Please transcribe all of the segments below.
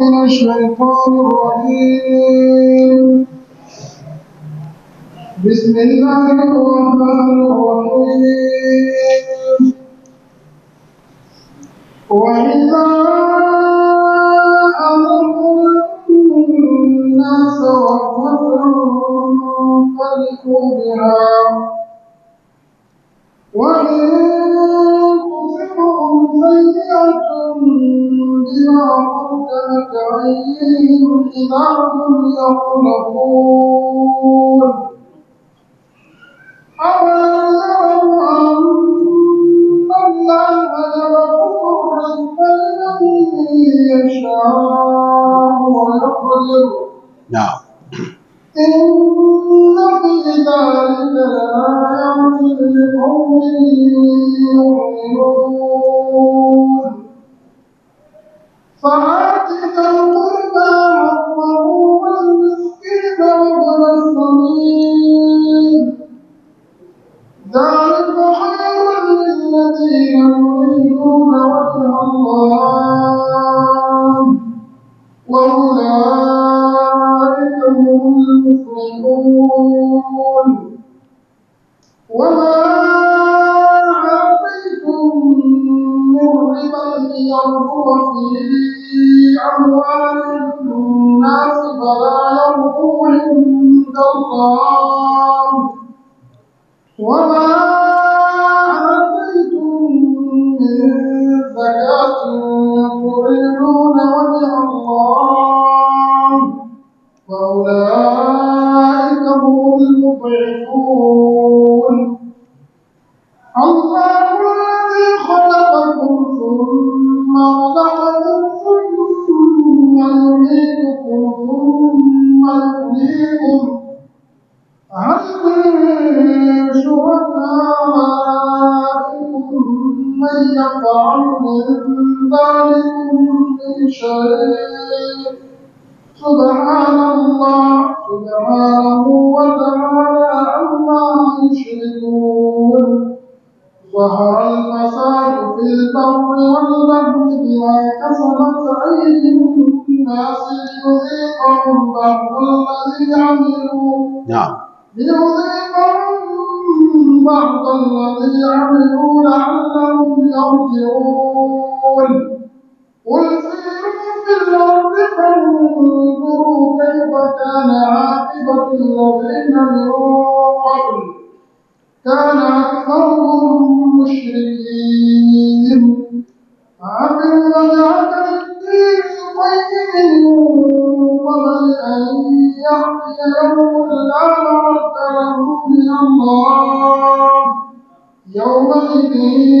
من الشيطان الرجيم بسم الله الرحمن الرحيم وإذا أمرنا الناس رحمة فرحوا بها وإن تصبهم سيئة بما قدمت أيديهم إذا هم يقلقون أولم يروا أن الله يبسط الرزق لمن يشاء ويقدر نعم إن في ذلك لآيات لقوم يؤمنون فآت ذا القربى حقه والمسكين وابن السبيل ذلك خير للذين يريدون وجه الله وأولئك هم المفلحون وما آتيتم من ربا ليربو في أموال الناس فلا يربو عند الله وما آتيتم من زكاة تريدون وجه الله فأولئك هم المضعفون الله الذي خلقكم ثم رزقكم ثم يميتكم ثم يحييكم هل من شركائكم من يفعل من ذلكم من شيء سبحان الله سبحانه وتعالى عما يشركون ظهر الفساد في البر والبحر بما كسبت أيدي الناس ليذيقهم بعض الذي عملوا نعم ليذيقهم بعض الذي عملوا لعلهم يرجعون قل سيروا في الأرض فانظروا كيف كان عاقبة الذين من قبل كان أكثرهم مشركين فأقم وجهك للدين القيم من قبل أن يأتي يوم لا مرد له من الله يومئذ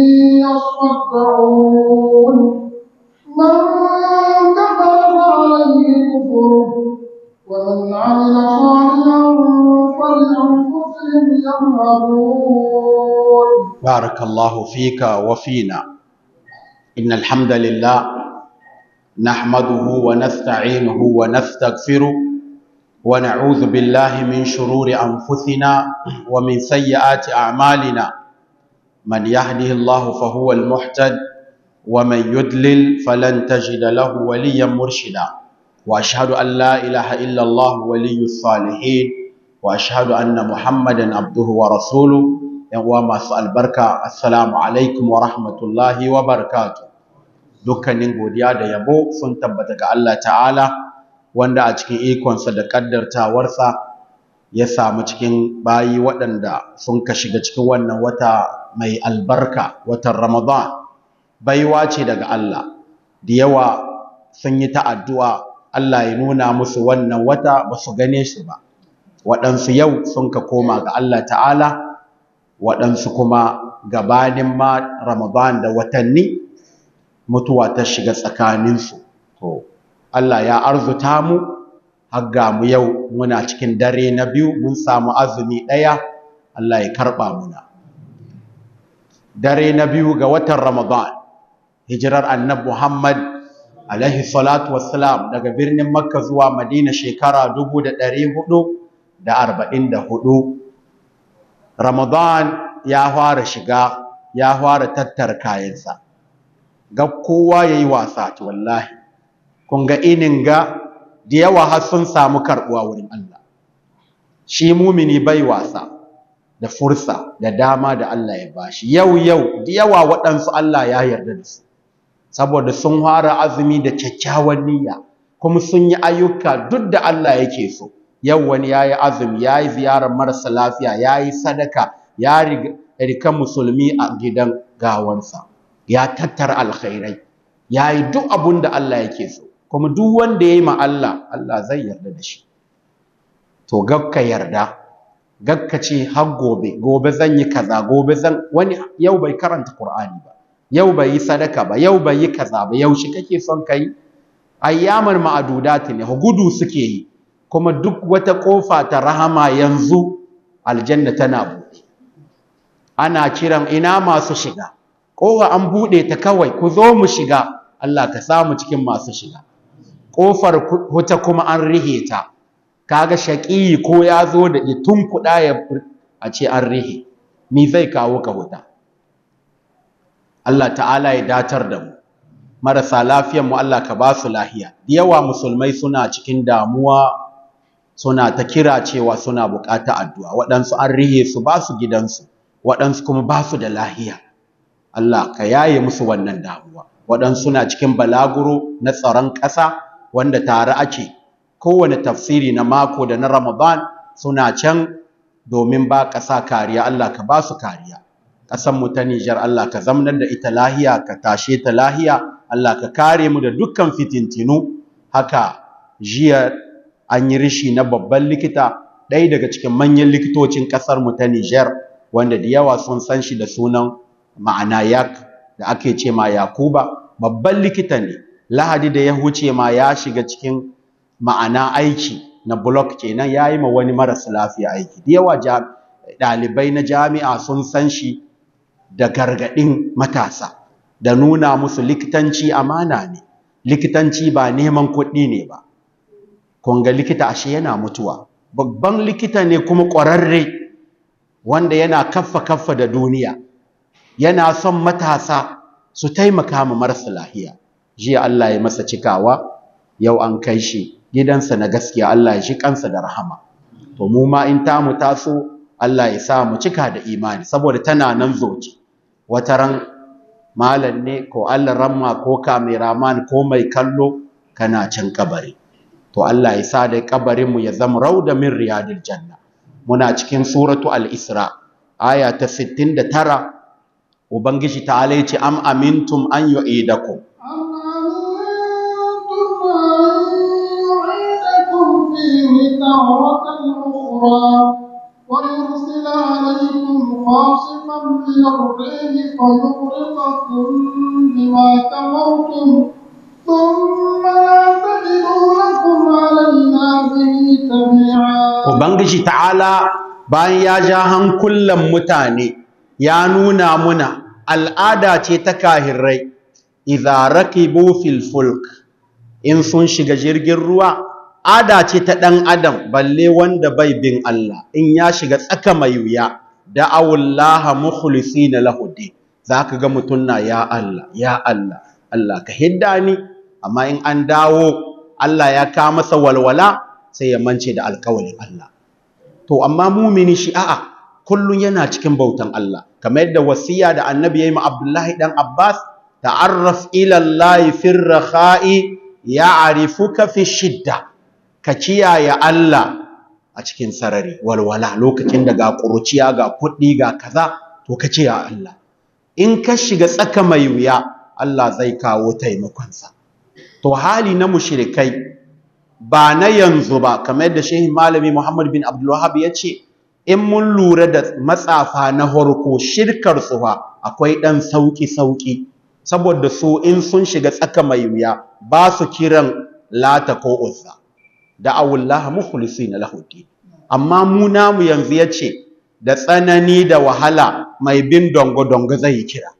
يصدعون من كفر فعليه كفره ومن عمل صالحا فلأنفسهم يمهدون بارك الله فيك وفينا إن الحمد لله نحمده ونستعينه ونستغفره ونعوذ بالله من شرور أنفسنا ومن سيئات أعمالنا من يهده الله فهو المحتد ومن يدلل فلن تجد له وليا مرشدا وأشهد أن لا إله إلا الله ولي الصالحين وأشهد أن محمدا عبده ورسوله yan masu albarka assalamu alaikum wa rahmatullahi wa barakatu dukkanin godiya da yabo sun tabbata ga Allah ta'ala wanda a cikin ikonsa da kaddartawarsa ya samu cikin bayi waɗanda sun ka shiga cikin wannan wata mai albarka watan ramadan baiwa ce daga Allah da yawa sun yi ta addu'a Allah ya nuna musu wannan wata ba su gane shi ba waɗansu yau sun ka koma ga Allah ta'ala waɗansu kuma gabanin ma Ramadan da watanni mutuwa ta shiga tsakaninsu. To, Allah ya arzuta mu, har mu yau muna cikin dare na biyu mun samu azumi ɗaya, Allah ya karɓa muna. Dare na biyu ga watan Ramadan, hijirar annab Muhammad alaihi salatu wassalam daga birnin Makka zuwa Madina shekara dubu da ɗari hudu da arba'in da hudu. Ramadan ya fara shiga ya fara tattara kayansa ga kowa yayi wasa to wallahi kun ga inin ga da yawa har sun samu karɓuwa wurin Allah shi mumini bai wasa da fursa da dama da Allah ya bashi yau yau da yawa waɗansu Allah ya yarda da su saboda sun fara azumi da kyakkyawan niyya kuma sun yi ayyuka duk da Allah yake so yau wani ya yi azumi ya yi ziyarar marasa lafiya ya yi sadaka ya rika musulmi a gidan gawansa ya tattara alkhairai ya yi duk abun da Allah yake so kuma duk wanda ya yi ma Allah Allah zai yarda da shi to gakka yarda gakka ce har gobe gobe zan yi kaza gobe zan wani yau bai karanta Qur'ani ba yau bai yi sadaka ba yau bai yi kaza ba yau shi kake son kai ayyaman ma'adudat ne gudu suke yi kuma duk wata kofa ta rahama yanzu aljanna tana buɗe ana kiran ina masu shiga kofa an buɗe ta kawai ku zo mu shiga Allah ka samu cikin masu shiga kofar wuta kuma an rihe ta kaga shaƙi ko ya zo da tun kuɗa ya a ce an rihe ni zai kawo ka wuta Allah ta'ala ya datar da mu marasa lafiyan mu Allah ka ba su lahiya da yawa musulmai suna cikin damuwa suna ta kira cewa suna buƙatar addu'a waɗansu an rihe su ba su gidansu waɗansu kuma ba su da lahiya Allah ka yaye musu wannan damuwa waɗansu suna cikin balaguro na tsaron ƙasa wanda tare ake kowane tafsiri na mako da na Ramadan suna can domin ba ƙasa kariya Allah ka ba su kariya ƙasar mu ta Nijar Allah ka zamanar da ita lahiya ka tashe ta lahiya Allah ka kare mu da dukkan fitintinu haka jiya an yi rishi na babban likita ɗaya daga cikin manyan likitocin ƙasar mu ta Nijar wanda da yawa sun san shi da sunan ma'ana yak da ake ce ma Yakuba babban likita ne Lahadi da ya huce ma ya shiga cikin ma'ana aiki na block kenan ya yi ma wani maras lafiya aiki da yawa ɗalibai na jami'a sun san shi da gargaɗin matasa da nuna musu likitanci amana ne likitanci ba neman kuɗi ne ba kun ga likita ashe yana mutuwa babban likita ne kuma ƙwararre wanda yana kaffa kaffa da duniya yana son matasa su taimaka ma marasa lahiya jiya Allah ya masa cikawa yau an kai shi gidansa na gaskiya Allah ya shi kansa da rahama to mu ma in ta mu taso Allah ya sa mu cika da imani saboda tana nan zoci wata ran malam ne ko Allah ramma ko kameraman ko mai kallo kana can kabari to Allah ya sa da kabarin mu ya zama rauda min riyadil janna muna cikin suratu al-isra aya ta 69 ubangiji ta'ala ya ce am amintum an yu'idakum تارة أخرى ويرسل عليكم خاصفا من الريح فيغرقكم بما كفرتم ثم لا تجدوا لكم علينا به تبيعا Ubangiji ta'ala bayan ya ja hankulan mutane ya nuna muna al'ada ce ta kahirrai idza rakibu fil fulk in sun shiga jirgin ruwa ada ce ta ɗan adam balle wanda bai bin Allah in ya shiga tsaka mai wuya da'awullaha mukhlisina lahu din zaka ga mutun na ya Allah ya Allah Allah ka hidda ni amma in an dawo Allah ya ka masa walwala sai ya mance da alƙawarin Allah to amma mumini shi a'a kullun yana cikin bautan Allah kamar yadda wasiya da annabi yayi ma Abdullahi dan Abbas ta'arraf ila Allah fi rakha'i ya'rifuka fi shidda ka kiyaye Allah a cikin sarari walwala lokacin da ga ƙuruciya ga kuɗi ga kaza to ka ce ya Allah in ka shiga tsaka mai wuya Allah zai kawo taimakonsa to hali na mushrikai ba na yanzu ba kamar yadda shehi malami Muhammad bin Abdul Wahhab ya ce in mun lura da matsafa na horko shirkar su fa akwai ɗan sauki sauki saboda su in sun shiga tsaka mai wuya ba su kiran lata ko uzza da'awullaha mukhlisina lahu din amma mu namu yanzu yace da tsanani da wahala mai bin dongo dongo zai kira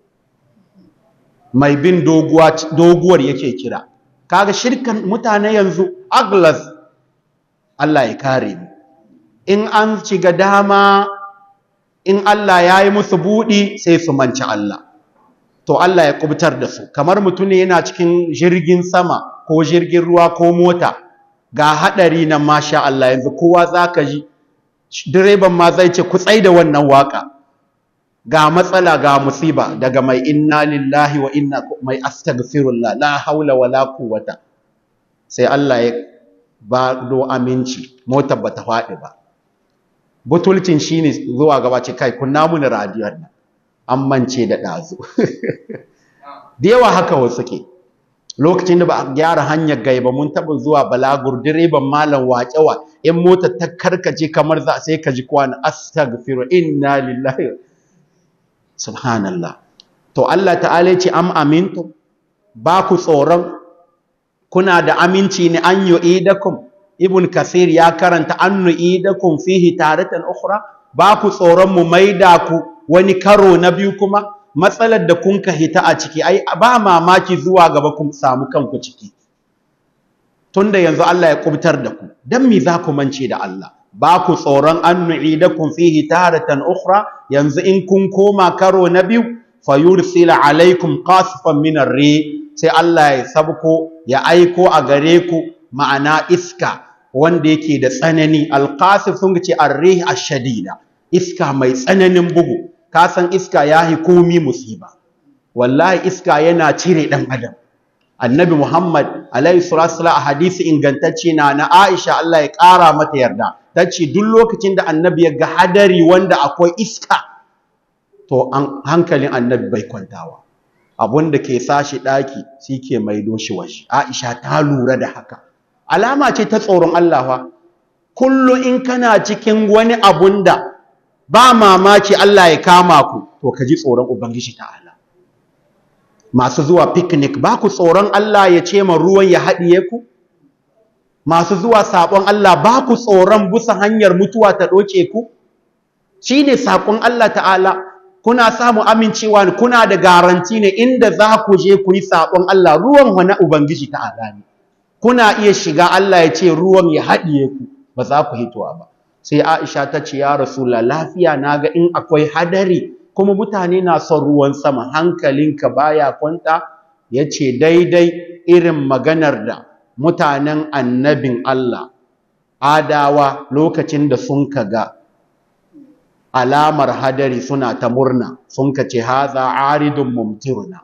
mai bin doguwa doguwar yake kira kaga shirkan mutane yanzu aglas Allah ya kare mu in an shiga dama in Allah ya yi musu buɗi sai su manci Allah to Allah ya kubutar da su kamar mutum ne yana cikin jirgin sama ko jirgin ruwa ko mota ga haɗari nan masha Allah yanzu kowa za ka ji direban ma zai ce ku tsai da wannan waka ga matsala ga musiba daga mai inna lillahi wa inna mai astaghfirullah la haula wala quwwata sai Allah ya ba do aminci motar bata faɗi ba butulcin shine zuwa gaba ce kai kunna mun radiyon nan an mance da ɗazu da yawa haka wasu ke lokacin da ba a gyara hanyar gaiba mun taɓa zuwa balagur direban malam waƙewa in mota ta karkace kamar za sai ka ji kwana astaghfiru inna lillahi subhanallah to Allah ta'ala ya ce am amintu ba ku tsoron kuna da aminci ne an yu'idakum ibn kasir ya karanta an nu'idakum fihi taratan ukhra ba ku tsoron mu maida ku wani karo na biyu kuma matsalar da kun ka hita a ciki ai ba mamaki zuwa gaba kun samu kanku ciki tunda yanzu Allah ya kubtar da ku dan me za ku mance da Allah ba ku tsoron an nu'idakum fihi taratan ukhra yanzu in kun koma karo na biyu fayursila alaikum qasfan min ar-ri sai Allah ya sabko ya aiko a gare ku ma'ana iska wanda yake da tsanani alqasif sun ce ar-rih ash-shadida iska mai tsananin bugu ka san iska yahi komi musiba wallahi iska yana cire dan adam annabi muhammad alaihi salatu a hadisi ingantacce na na aisha Allah ya kara mata yarda tace duk lokacin da annabi ya ga hadari wanda akwai iska to an hankalin annabi bai kwantawa abun da ke sashi daki shike maido shi washi aisha ta lura da haka alama ce ta tsoron Allah fa kullu in kana cikin wani abun da ba mamaki Allah ya kama ku to ka ji tsoron ubangiji ta'ala masu zuwa picnic ba ku tsoron Allah ya ce ma ruwan ya haɗiye ku masu zuwa saƙon Allah ba ku tsoron busa hanyar mutuwa ta ɗoke ku shi ne saƙon Allah ta'ala kuna samu amincewa ne kuna da garanti ne inda za ku je ku yi saƙon Allah ruwan wani ubangiji ta'ala ne kuna iya shiga Allah ya ce ruwan ya haɗiye ku ba za ku hitowa ba sai Aisha ta ce ya Rasula lafiya naga in akwai hadari kuma mutane na son ruwan sama hankalinka baya kwanta yace daidai irin maganar da mutanen annabin Allah adawa lokacin da sun kaga alamar hadari suna ta murna sun kace haza aridun mumtiruna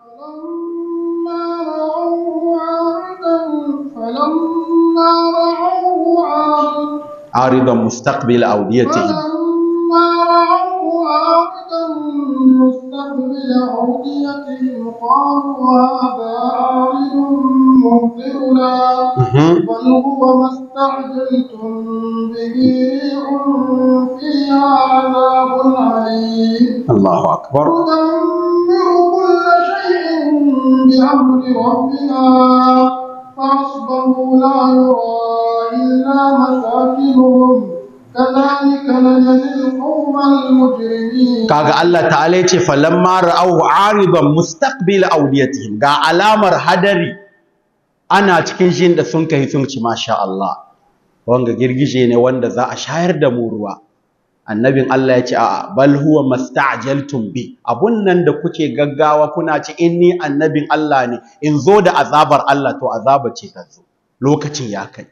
فلما رأوه عارض عارضا مستقبل أوديتهم فلما رأوه عارضا مستقبل أوديتهم قالوا هذا عارض ممطرنا مهم. بل هو ما استعجلتم به ريح فيها عذاب عليم الله أكبر تدمر كل شيء بأمر ربها فأصبحوا لا يرى إلا مساكنهم كذلك نجزي القوم المجرمين kaga Allah ta'ala yace falamma ra'aw 'aridan mustaqbil awdiyatihim ga alamar hadari ana cikin shin da sun kai sun ci masha Allah wanga girgije ne wanda za a shayar da mu ruwa annabin Allah yace a'a bal huwa masta'jaltum bi abun nan da kuke gaggawa kuna ci inni annabin Allah ne in zo da azabar Allah to azaba ce ta zo lokacin ya kai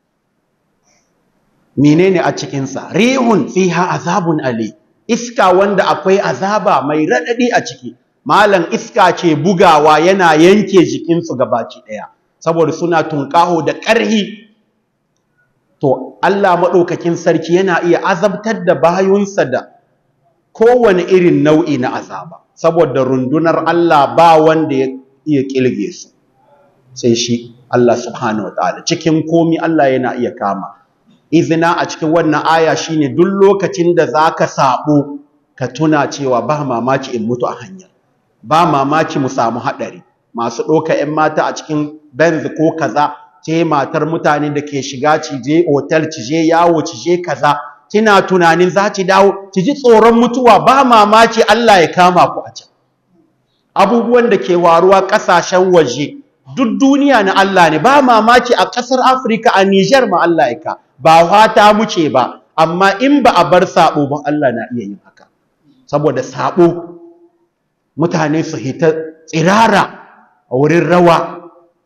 menene a cikin sa rihun fiha azabun ali iska wanda akwai azaba mai raɗaɗi a ciki malam iska ce bugawa yana yanke jikinsu gabaci ɗaya saboda suna tunƙaho da ƙarhi to Allah maɗaukakin sarki yana iya azabtar da bayunsa da kowane irin nau'i na azaba saboda rundunar Allah ba wanda ya iya ƙilge su sai shi Allah subhanahu wa ta'ala cikin komi Allah yana iya kama izina a cikin wannan aya shine duk lokacin da zaka sabo ka tuna cewa ba mamaki in mutu a hanyar ba mamaki mu samu hadari masu ɗauka 'yan mata a cikin benz ko kaza ce matar mutane da ke shiga cije otal cije yawo cije kaza kina tunanin za ki dawo ki ji tsoron mutuwa ba mamaki Allah ya kama ku a can abubuwan da ke waruwa ƙasashen waje duk duniya na Allah ne ba mamaki a ƙasar Afirka a Niger ma Allah ya ka ba fata muce ba amma in ba a bar sabo ba Allah na iya yin haka saboda sabo mutane su hita tsirara a wurin rawa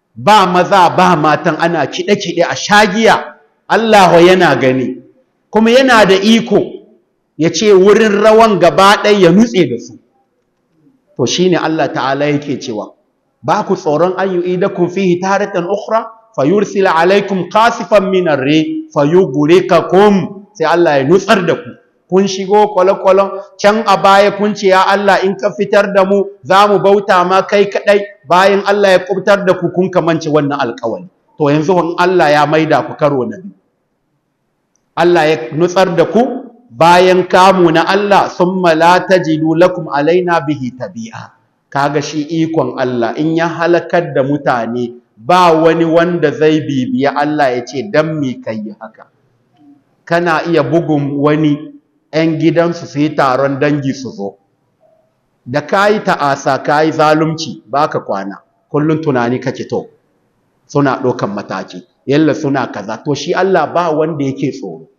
ba maza ba matan ana kiɗe-kiɗe a shagiya Allah yana gani kuma yana da iko ya ce wurin rawan gaba ɗaya ya nutse da su to shine Allah ta'ala yake cewa ba ku tsoron an yu'idakum fihi taratan ukhra fayursila alaikum qasifan min ar-ri fayughrikakum sai Allah ya nutsar da ku kun shigo kwale-kwalen can a baya kun ce ya Allah in ka fitar da mu za mu bauta ma kai kaɗai bayan Allah ya kubtar da ku kun kamance wannan alƙawari to yanzu in Allah ya maida ku karo na biyu Allah ya nutsar da ku bayan kamu na Allah summa la tajidu lakum alaina bihi tabi'a kaga shi ikon Allah in ya halakar da mutane ba wani wanda zai bibiya Allah ya ce dan me kai haka kana iya bugun wani 'yan gidansu su yi taron dangi su zo da ka yi ta'asa ka yi zalunci ba ka kwana kullum tunani kake to suna ɗaukan mataki yalla suna kaza to shi Allah ba wanda yake tsoro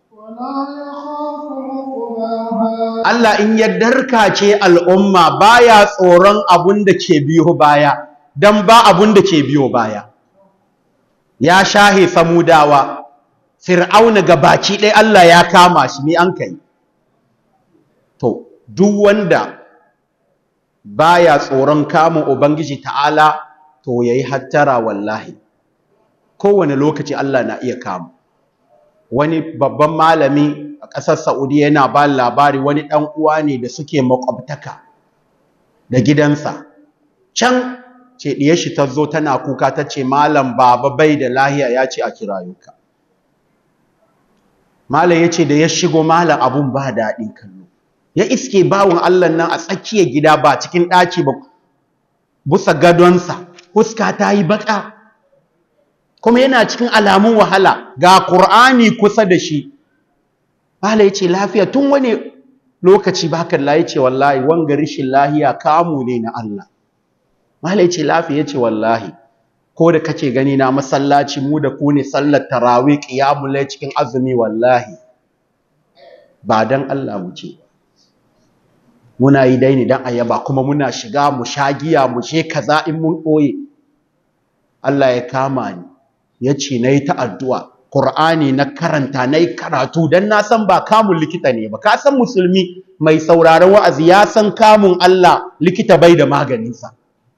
Allah in ya darkace al'umma baya tsoron abun da ke biyo baya dan ba abun da ke biyo baya ya shahe samudawa fir'auna ga baki ɗaya Allah ya kama shi me an kai to duk wanda baya tsoron kamun ubangiji ta'ala to yayi hattara wallahi kowane lokaci Allah na iya kamu wani babban malami a ƙasar Saudi yana ba labari wani ɗan uwa ne da suke makwabtaka da gidansa can ce diyar shi ta zo tana kuka ta ce malam baba bai da lahiya ya ce a kirayuka malam ya ce da ya shigo malam abun ba daɗin kallo ya iske bawon Allah nan a tsakiyar gida ba cikin ɗaki ba busa gadonsa huska ta yi baka kuma yana cikin alamun wahala ga Qur'ani kusa da shi Bala yace lafiya tun wani lokaci baka Allah yace wallahi wanga rishin lahiya kamu ne na Allah Bala yace lafiya yace wallahi ko da kake gani na masallaci mu da ku ne sallar tarawih qiyamul layl cikin azumi wallahi ba dan Allah mu ce muna yi dai ne dan ayaba kuma muna shiga mu shagiya mu she kaza in mun ɓoye Allah ya kama ni yace nayi ta addu'a Qur'ani na karanta nayi karatu dan na san ba kamun likita ne ba ka san musulmi mai sauraron wa'azi ya san kamun Allah likita bai da maganin sa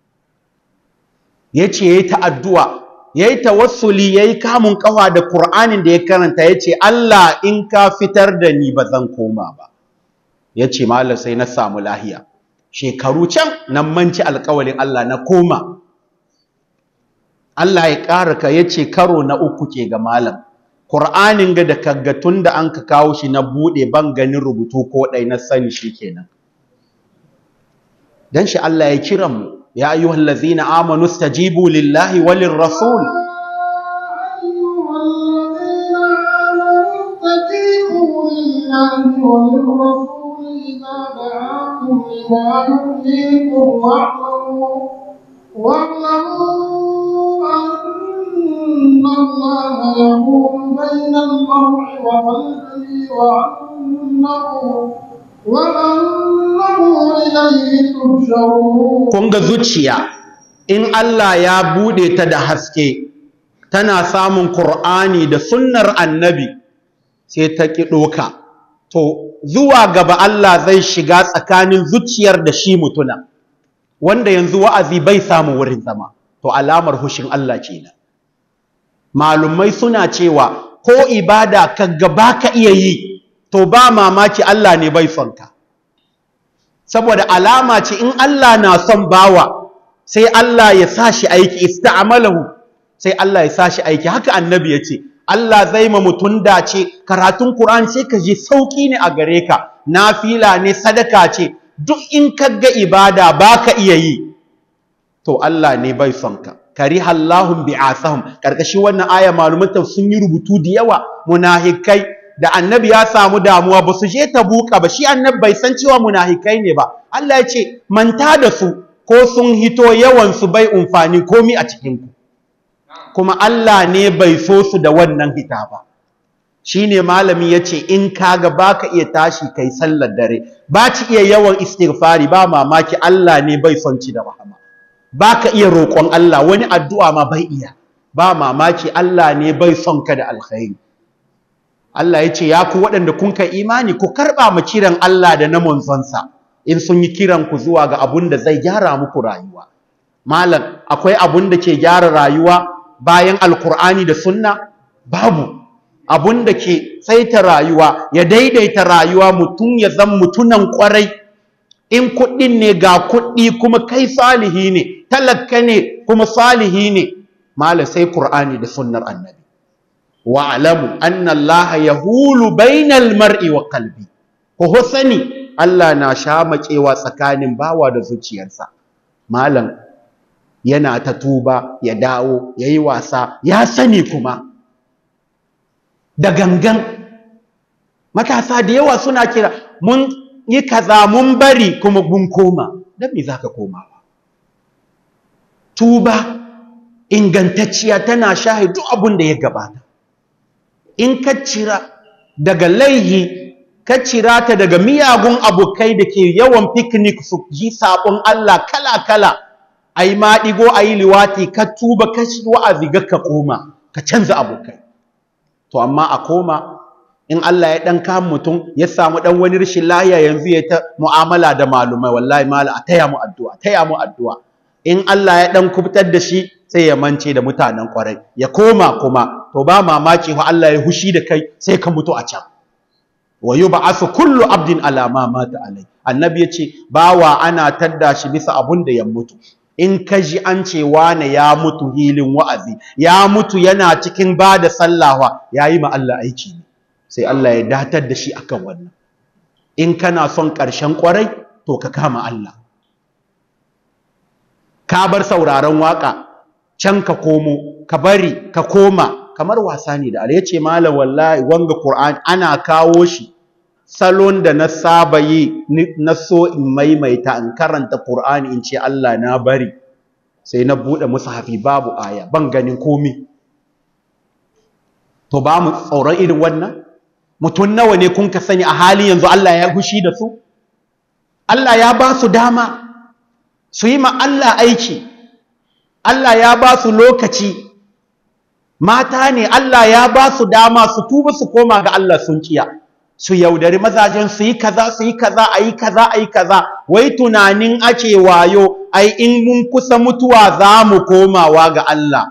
yace yayi ta addu'a yayi tawassuli yayi kamun kafa da Qur'anin da ya karanta yace Allah in ka fitar da ni ba zan koma ba yace mallam sai na samu lahiya shekaru can nan manci alƙawalin Allah na koma Allah ya ƙara ka yace karo na uku ke ga malam Qur'anin ga da kaga tunda an ka kawo shi na bude ban ganin rubutu ko dai na sani shikenan dan shi Allah ya kira mu ya ayyuhal ladzina amanu stajibu lillahi walir rasul واعلموا أن الله يقول بين المرء وقلبه وأنه وأنه إليه تحشرون kun ga zuciya in Allah ya bude ta da haske tana samun Qur'ani da sunnar annabi sai ta ki doka to zuwa gaba Allah zai shiga tsakanin zuciyar da shi mutuna wanda yanzu wa'azi bai samu wurin zama to alamar hushin Allah kenan malumai suna cewa ko ibada ka gaba ka iya yi to ba mamaki Allah ne bai son ka saboda alama ce in Allah na son bawa sai Allah ya sa shi aiki ista'malahu sai Allah ya sa shi aiki haka annabi ya ce Allah zai ma mutum dace karatun Qur'ani sai ka ji sauki ne a gare ka nafila ne sadaka ce duk in ka ga ibada baka iya yi to Allah ne bai son ka kariha Allahum bi'asahum karkashin wannan aya maluman sun yi rubutu da yawa munahikai da annabi ya samu damuwa ba su je tabuka ba shi annabi bai san cewa munahikai ne ba Allah ya ce manta da su ko sun hito yawan su bai umfani komi a cikin ku kuma Allah ne bai so su da wannan hita ba shine malami yace in kaga baka iya tashi kai sallar dare ba ci iya yawan istighfari ba mamaki Allah ne bai son ci da rahama baka iya roƙon Allah wani addu'a ma bai iya ba mamaki Allah ne bai son ka da alkhairi Allah ya ce ya ku waɗanda kun ka imani ku karɓa mu kiran Allah da na manzonsa in sun yi kiran ku zuwa ga abun da zai gyara muku rayuwa malam akwai abun da ke gyara rayuwa bayan alkur'ani da sunna babu abun da ke saita rayuwa ya daidaita rayuwa mutum ya zan mutunan kwarai in kuɗin ne ga kuɗi kuma kai salihi ne talaka ne kuma salihi ne malam sai qur'ani da sunnar annabi wa'lamu anna Allah yahulu bainal mar'i wa qalbi ko sani Allah na shamakewa tsakanin bawa da zuciyarsa malam yana ta tuba ya dawo yayi wasa ya sani kuma da gangan matasa da yawa suna kira mun yi kaza mun bari kuma mun koma dan me zaka koma tuba ingantacciya tana shahidu abun da ya gabata in ka cira daga laihi ka cira ta daga miyagun abokai da ke yawan picnic su ji sabon Allah kala-kala a yi maɗigo a yi liwati ka tuba ka shi wa'azi ga ka koma ka canza abokai to amma a koma in Allah ya ɗan kama mutum ya samu ɗan wani rashin lahiya yanzu ya ta mu'amala da malumai wallahi mala a taya mu addu'a taya mu addu'a in Allah ya ɗan kubutar da shi sai ya mance da mutanen kwarai ya koma kuma to ba mamaki fa Allah ya hushi da kai sai ka mutu a can wa yub'athu kullu abdin ala ma mata alai annabi yace bawa ana tadda shi bisa abun da ya mutu in ka ji an ce wane ya mutu hilin wa'azi ya mutu yana cikin bada sallawa yayi ma Allah aiki ne sai Allah ya datar da shi akan wannan in kana son ƙarshen kwarai to ka kama Allah ka bar sauraron waka can ka komo ka bari ka koma kamar wasa ne da Allah yace malam wallahi wanga Qur'an ana kawo shi salon da na saba yi na so in maimaita in karanta Qur'ani in ce Allah na bari sai na bude mushafi babu aya ban ganin komi to ba mu tsoron irin wannan mutum nawa ne kun ka sani a halin yanzu Allah ya gushi da su Allah ya ba su dama su yi ma Allah aiki Allah ya ba su lokaci mata ne Allah ya ba su dama su tuba su koma ga Allah sun kiya su yaudari mazajen su yi kaza su yi kaza a yi kaza a yi kaza wai tunanin ake wayo ai in mun kusa mutuwa za mu komawa ga Allah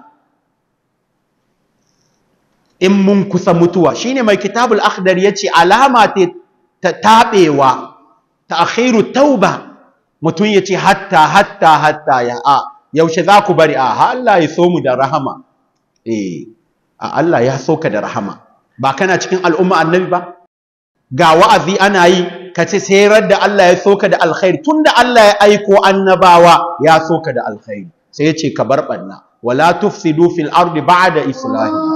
in mun kusa mutuwa shine mai kitabul akhdar yace alama ta tabewa ta'khiru tauba mutum yace hatta hatta hatta ya a yaushe za ku bari a Allah ya so mu da rahama eh a Allah ya so ka da rahama ba kana cikin al'umma annabi ba ga wa'azi ana yi ka ce sai da Allah ya so ka da alkhairi tunda Allah ya aiko annabawa ya so ka da alkhairi sai ya ce ka bar banna wala tufsidu fil ardi ba'da islahi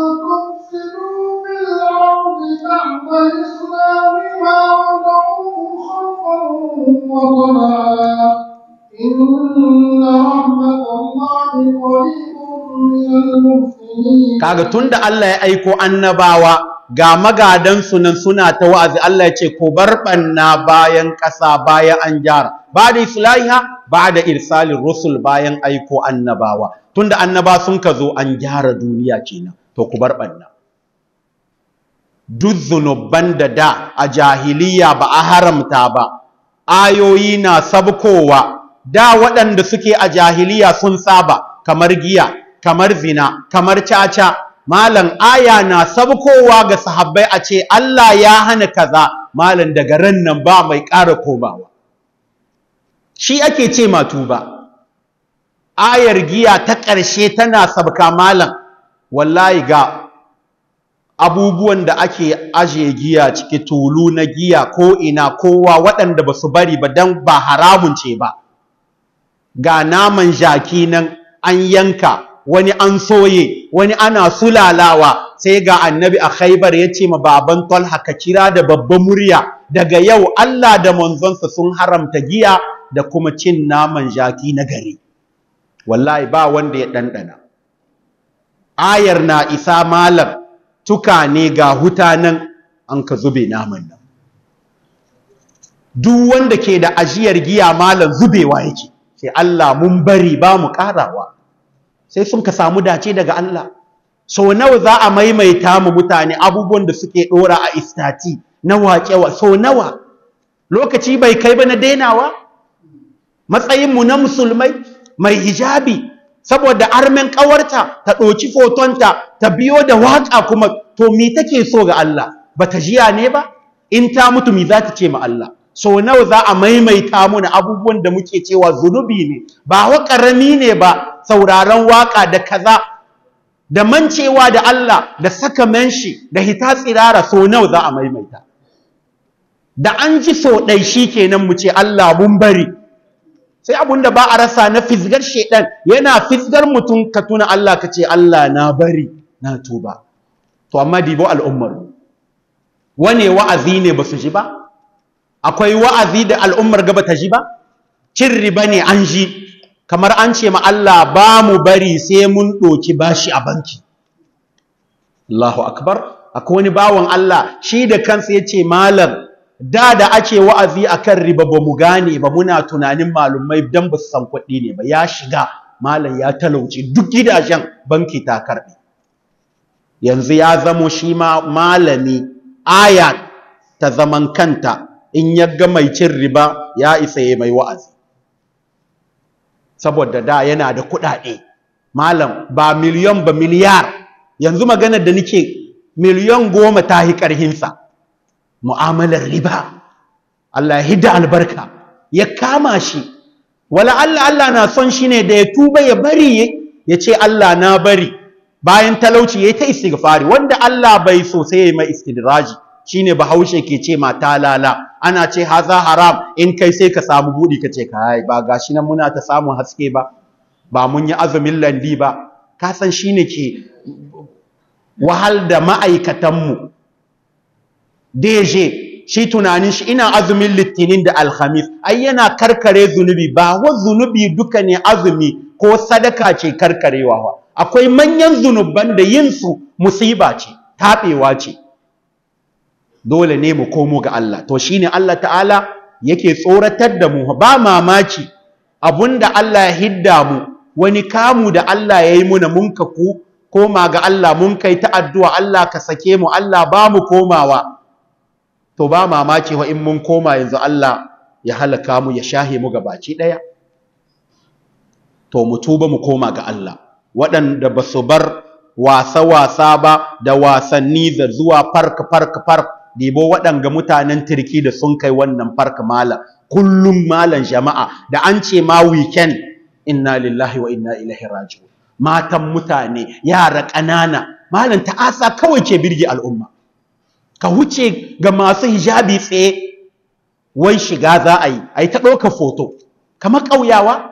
إن رحمة الله قريب من المحسنين kaga tunda Allah ya aiko annabawa ga magadan sunan suna ta wa'azi Allah ya ce ko bar banna bayan ƙasa bayan an gyara ba da islahiha ba da irsalin rusul bayan aiko annabawa tunda annaba sun ka zo an gyara duniya kenan to ku bar banna duk zunuban da da a jahiliya ba a haramta ba ayoyi na sabkowa da waɗanda suke a jahiliya sun saba kamar giya kamar zina kamar caca malam aya na sabkowa ga sahabbai a ce Allah ya hana kaza malam daga ran nan ba mai ƙara komawa shi ake ce ma tuba ayar giya ta ƙarshe tana sabka malam wallahi ga abubuwan da ake ajiye giya ciki tulu na giya ko ina kowa waɗanda ba su bari ba don ba haramun ce ba ga naman jaki nan an yanka wani an soye wani ana sulalawa sai ga annabi a khaibar ya ce ma baban talha ka kira da babban murya daga yau Allah da manzonsa sun haramta giya da kuma cin naman jaki na gari wallahi ba wanda ya ɗanɗana ayar na isa malam tuka ne ga huta nan an ka zube naman nan duk wanda ke da ajiyar giya malam zubewa yake sai Allah mun bari ba mu karawa sai sun ka samu dace daga Allah so nawa za a maimaita mu mutane abubuwan da suke dora a istati na waƙewa so nawa lokaci bai kai ba na dainawa matsayinmu na musulmai mai hijabi saboda armen ƙawarta ta ɗoki fotonta ta biyo da waƙa kuma to mi take so ga Allah ba ta jiya ne ba in ta mutu mi za ta ce ma Allah so nawa za a maimaita muna abubuwan da muke cewa zunubi ne ba wa ƙarami ne ba sauraron waƙa da kaza da mancewa da Allah da saka menshi da hita tsirara so nawa za a maimaita da an ji so ɗai shi kenan mu ce Allah mun bari sai abun da ba a rasa na fisgar shedan yana fisgar mutum ka tuna Allah ka ce Allah na bari na tuba to amma dibo al'ummar wane wa'azi ne ba su ji ba akwai wa'azi da al'ummar gaba ta ji ba cin riba ne an ji kamar an ce ma Allah ba mu bari sai mun ɗoki bashi a banki Allahu akbar akwai wani bawan Allah shi da kansa ya ce malam da da ake wa'azi akan riba ba mu gane ba muna tunanin malumai dan ba su san kuɗi ne ba ya shiga malam ya talauci duk gidajen banki ta karɓe yanzu ya zamo shi ma malami aya ta zaman kanta in ya ga mai cin riba ya isa ya mai wa'azi saboda da yana da kuɗaɗe malam ba miliyon ba miliyar yanzu maganar da nake miliyon goma ta yi ƙarhinsa mu'amalar riba Allah ya hidda albarka ya kama shi wala Allah Allah na son shi ne da ya tuba ya bari ya ce Allah na bari bayan talauci ya yi ta istighfari wanda Allah bai so sai ya yi mai istidraji shine bahaushe ke ce ma talala ana ce haza haram in kai sai ka samu budi ka ce kai ba gashi nan muna ta samun haske ba ba mun yi azumin landi ba ka san shine ke wahal da ma'aikatanmu deje shi tunanin shi ina azumin litinin da alhamis ai yana karkare zunubi ba wa zunubi duka ne azumi ko sadaka ce karkarewa ba akwai manyan zunuban da yin su musiba ce taɓewa ce dole ne mu komo ga Allah to shine Allah ta'ala yake tsoratar da mu ba mamaki abunda Allah ya hidda mu wani kamu da Allah ya yi muna mun ka ku koma ga Allah mun kai ta addu'a Allah ka sake mu Allah ba mu komawa to ba mamaki wa in mun koma yanzu Allah ya halaka mu ya shahe mu gabaci daya to mu tuba mu koma ga Allah waɗanda ba su bar wasa-wasa ba da wasanni da zuwa fark fark fark dibo waɗanga mutanen turki da sun kai wannan fark mala kullum malan jama'a da an ce ma weekend inna lillahi wa inna ilaihi raji'un matan mutane yara ƙanana malan ta'asa kawai ke birge al'umma ka wuce ga masu hijabi tsaye wai shiga za a yi a yi ta ɗaukar foto kamar ƙauyawa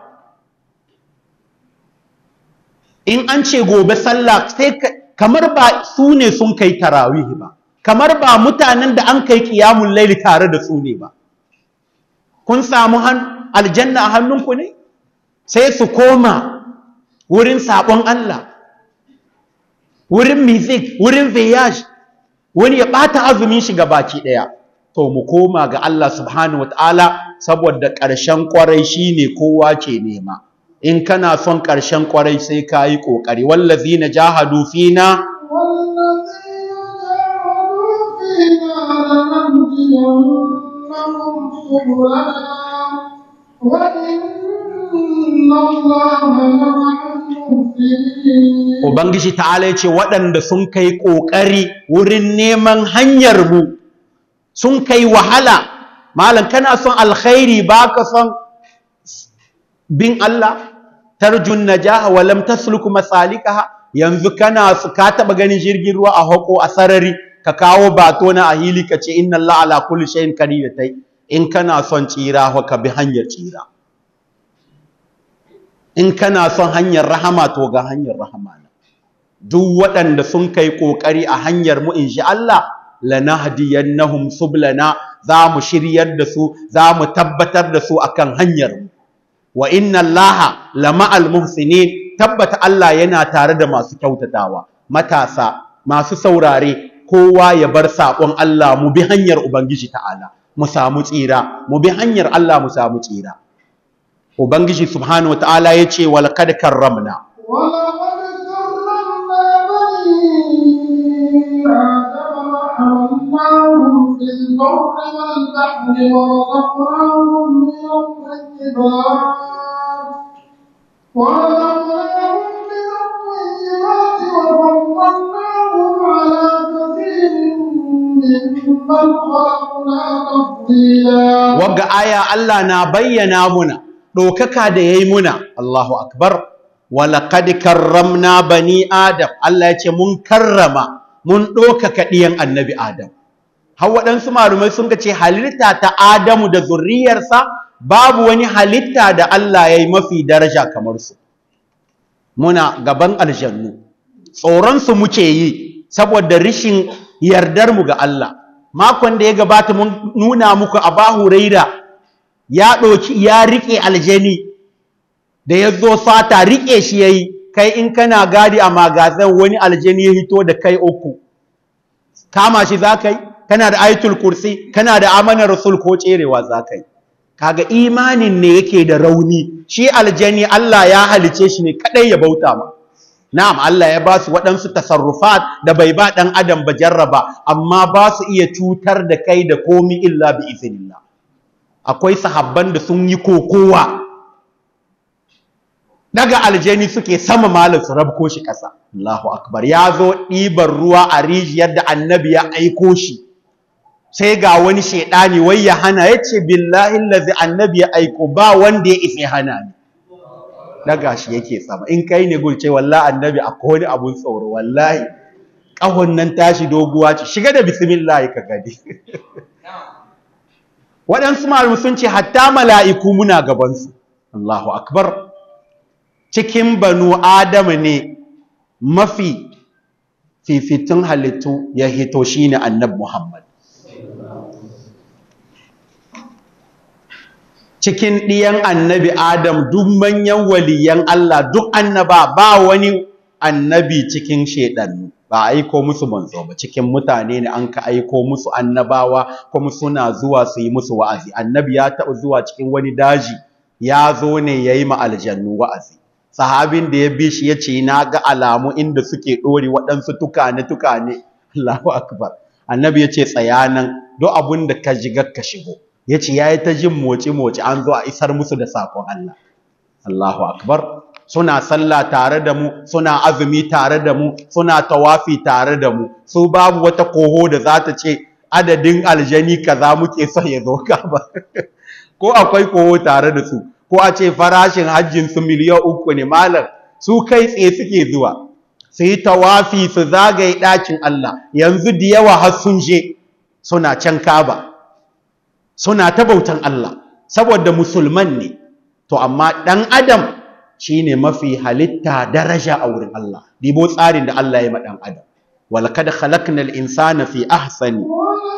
in an ce gobe sallah sai kamar ba su ne sun kai tarawih ba kamar ba mutanen da an kai kiyamun laili tare da su ne ba kun samu aljanna a hannunku ne sai su koma wurin sabon Allah wurin music wurin voyage wani ya ɓata azumin shi baki ɗaya to mu koma ga Allah subhanahu wataala saboda ƙarshen ƙwarai shine kowa ke nema in kana son ƙarshen ƙwarai sai ka yi ƙoƙari wallazina jahadu fina Ubangiji ta'ala ce waɗanda sun kai ƙoƙari wurin neman hanyar mu sun kai wahala malam kana son alkhairi baka son bin Allah tarjun najaha wa lam tasluku masalikaha yanzu kana su ka taba ganin jirgin ruwa a hako a sarari ka kawo bato na ahili ka ce inna Allah ala kulli shay'in qadir tai in kana son tsira ho ka bi hanyar tsira in kana son hanyar rahama to ga hanyar rahama duk waɗanda sun kai kokari a hanyar mu insha Allah lanahdiyannahum sublana za mu shiryar da su za mu tabbatar da su akan hanyar mu wa inna allaha lama'al muhsinin tabbata Allah yana tare da masu kyautatawa matasa masu saurare kowa ya bar sakon Allah mu bi hanyar ubangiji ta'ala mu samu tsira mu bi hanyar Allah mu samu tsira ubangiji subhanahu wataala yace wal kad karramna ولقد كرمنا بني آدم وحملناهم في البر والبحر ورزقناهم من الطيبات ورزقناهم من الطيبات وفضلناهم على كثير ممن خلقنا تفضيلا wagga aya Allah na bayyana muna ɗaukaka da yayi muna Allahu akbar walaqad karramna bani adam Allah ya ce mun karrama mun ɗaukaka ɗiyan annabi adam har waɗansu malumai sun ce halitta ta Adamu da zurriyarsa babu wani halitta da Allah ya yi mafi daraja kamar su muna gaban aljannu tsoronsu muke yi saboda rishin yardarmu ga Allah makon da ya gabata mun nuna muku a bahuraira ya ɗauki ya riƙe aljani da ya zo sata riƙe shi ya yi kai in kana gadi a magazin wani aljani ya hito da kai uku kama shi za ka yi kana da ayatul kursi kana da amanar rasul ko tserewa za ka yi kaga imanin ne yake da rauni shi aljani Allah ya halice shi ne kadai ya bauta ma na'am Allah ya ba su waɗansu tasarrufat da bai ba ɗan adam ba jarraba amma ba su iya cutar da kai da komi illa bi iznillah akwai sahabban da sun yi kokowa daga aljani suke sama malam su rabko shi ƙasa Allahu akbar ya zo ɗiban ruwa a rijiyar da annabi ya aiko shi sai ga wani shaidani wai ya hana ya ce billahi lazi annabi ya aiko ba wanda ya isa hana ni daga shi yake sama in kai ne gulce wallahi annabi akwai wani abun tsoro wallahi ƙahon nan tashi doguwa ce shiga da bismillah ka gani waɗansu malamai sun ce hatta mala'iku muna gabansu Allahu akbar cikin banu adama ne mafi fifitun halittu ya hito shine annabi Muhammad cikin ɗiyan annabi Adam duk manyan waliyan Allah duk annaba ba wani annabi cikin shedannu ba aiko musu manzo ba cikin mutane ne an ka aiko musu annabawa kuma suna zuwa su yi musu wa'azi annabi ya taɓa zuwa cikin wani daji ya zo ne ya yi ma aljannu wa'azi sahabin da ya bi shi ya ce na ga alamu inda suke ɗori waɗansu tukane tukane Allahu akbar annabi ya ce tsaya nan duk abin da ka jiga ka shigo ya ce ya yi ta jin moci-moci an zo a isar musu da saƙon Allah. Allahu Akbar, suna sallah tare da mu, suna azumi tare da mu, suna tawafi tare da mu, su babu wata koho da za ta ce adadin aljani kaza muke so ya zo ka ba. Ko akwai koho tare da su, ko a ce farashin hajjin su miliyan uku ne malam, su kai tsaye suke zuwa. Su yi tawafi su zagaye ɗakin Allah, yanzu da yawa har sun je suna can kaba. suna ta bautan Allah saboda musulman ne to amma dan adam shine mafi halitta daraja a wurin Allah dibo tsarin da Allah ya ma dan adam walaqad khalaqnal insana fi ahsani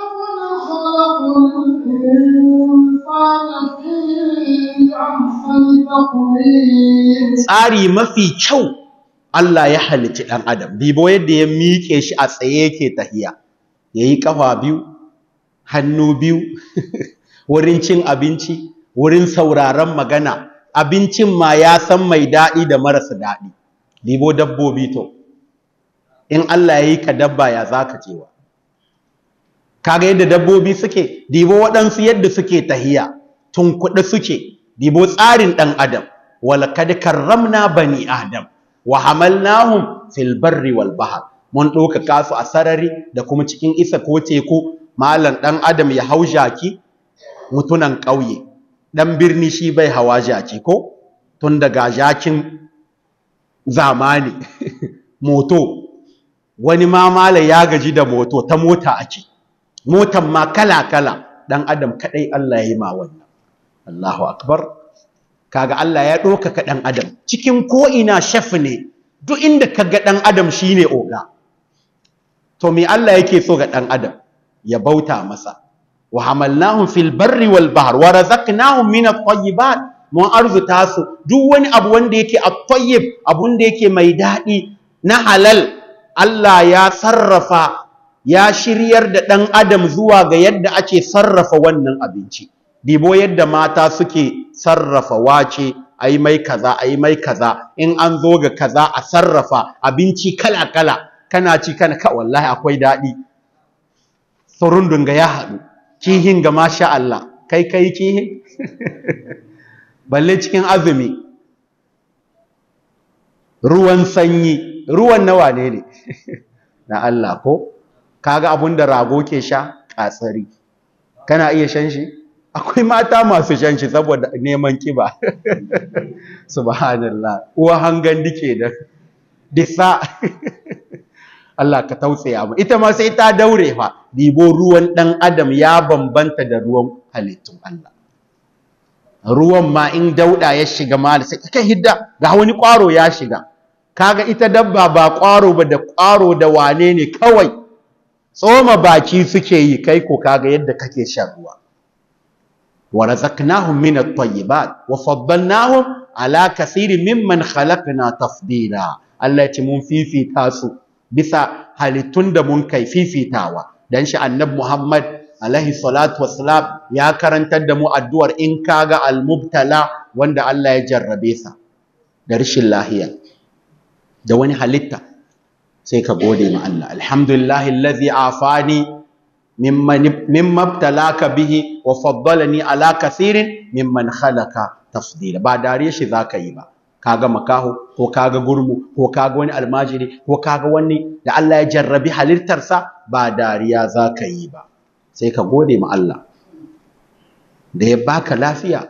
tsari mafi kyau Allah ya halicci dan adam dibo yadda ya miƙe shi a tsaye yake tahiya yayi kafa biyu hannu biyu wurin cin abinci wurin sauraron magana abincin ma ya san mai daɗi da marasa daɗi libo dabbobi to in Allah ya yi ka dabba ya za ka cewa kaga yadda dabbobi suke dibo waɗansu yadda suke tahiya tun kuɗi suke dibo tsarin ɗan adam walakad karramna bani adam wa hamalnahum fil barri wal bahr mun ɗaukaka su a sarari da kuma cikin isa ko teku malam ɗan adam ya hau jaki mutunan ƙauye ɗan birni shi bai hawa jaki ko tun daga jakin zamani moto wani ma malam ya gaji da moto ta mota ake motan ma kala-kala ɗan adam kaɗai Allah ya yi ma wannan Allahu akbar kaga Allah ya ɗaukaka ɗan adam cikin ko'ina shaf ne duk inda ka ga ɗan adam shine oga to me Allah yake so ga ɗan adam ya bauta masa wa hamalnahum fil barri wal bahr wa razaqnahum min at-tayyibat mun arzuta su duk wani abu wanda yake at-tayyib abun da yake mai daɗi na halal Allah ya sarrafa ya shiryar da ɗan adam zuwa ga yadda ake sarrafa wannan abinci dibo yadda mata suke sarrafa wace a yi mai kaza a yi mai kaza in an zo ga kaza a sarrafa abinci kala kala kana ci kana ka wallahi akwai daɗi surundun ga ya haɗu kihin ga masha Allah kai kai kihin balle cikin azumi ruwan sanyi ruwan nawa ne ne na Allah ko kaga abun da rago ke sha katsari kana iya shan shi akwai mata masu shan shi saboda neman kiba subhanallah uwa hangan dike da disa Allah ka tausaya mu ita ma sai ta daure fa dibo ruwan dan adam ya bambanta da ruwan halittun Allah ruwan ma in dauda ya shiga ma sai kai hidda ga wani kwaro ya shiga kaga ita dabba ba kwaro ba da kwaro da wane ne kawai tsoma baki suke yi kai ko kaga yadda kake shan ruwa wa razaqnahum min at-tayyibat wa faddalnahum ala kaseerin mimman khalaqna tafdila Allah ya ce mun fifita su bisa halittun da mun kai fifitawa dan shi annabi Muhammad alaihi salatu wassalam ya karantar da mu addu'ar in kaga al-mubtala wanda Allah ya jarrabe sa da rashin lahiya da wani halitta sai ka gode ma Allah alhamdulillahi allazi afani mimman mimma ibtalaka bihi wa faddalani ala kathirin mimman khalaqa tafdila ba dariya shi zaka yi ba kaga makaho ko kaga gurmu ko kaga wani almajiri ko kaga wani da Allah ya jarrabi halittarsa ba dariya zaka yi ba sai ka gode ma Allah da ya baka lafiya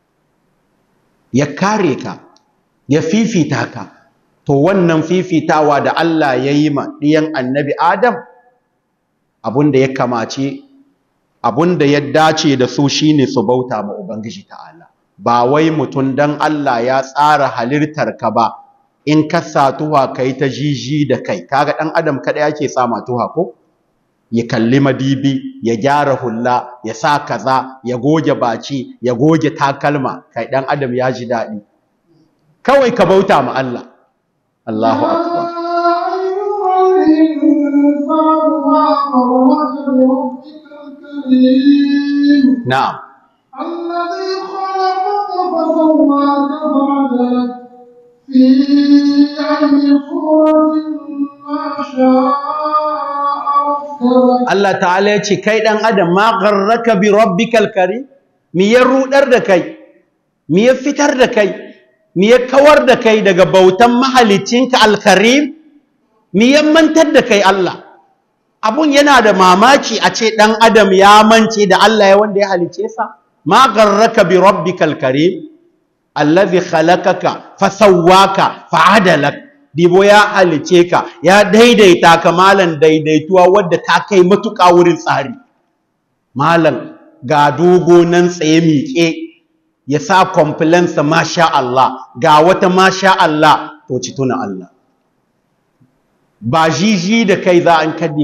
ya kare ka ya fifita ka to wannan fifitawa da Allah ya yi ma ɗiyan annabi Adam abunda ya kamace abunda ya dace da su shine su bauta ma Ubangiji ta'ala ba wai mutum dan Allah ya tsara halittar ka ba in ka sa tuha kai ta jiji da kai kaga dan adam kada yake sa ma tuha ko ya kalli madibi ya gyara hulla ya sa kaza ya goge baci ya goge takalma kai dan adam ya ji daɗi kawai ka bauta ma Allah Allahu akbar na'am الذي خلقك فسواك فعدلك في أي صورة ما شاء ركبك Allah ta'ala ya ce kai dan adam ma gharraka bi rabbikal karim mi ya rudar da kai mi ya fitar da kai mi ya kawar da kai daga bautan mahalicinka alkarim mi ya mantar da kai Allah abun yana da mamaki a ce dan adam ya mance da Allah ya wanda ya halice sa ma gharraka bi rabbikal karim allazi khalaqaka fasawwaka fa'adalak dibo ya halice ka ya daidaita ka malan daidaituwa wadda ta kai matuƙa wurin tsari malan ga dogo nan tsaye miƙe ya sa complainsa masha Allah ga wata masha Allah to ci tuna Allah ba jiji da kai za an kaddi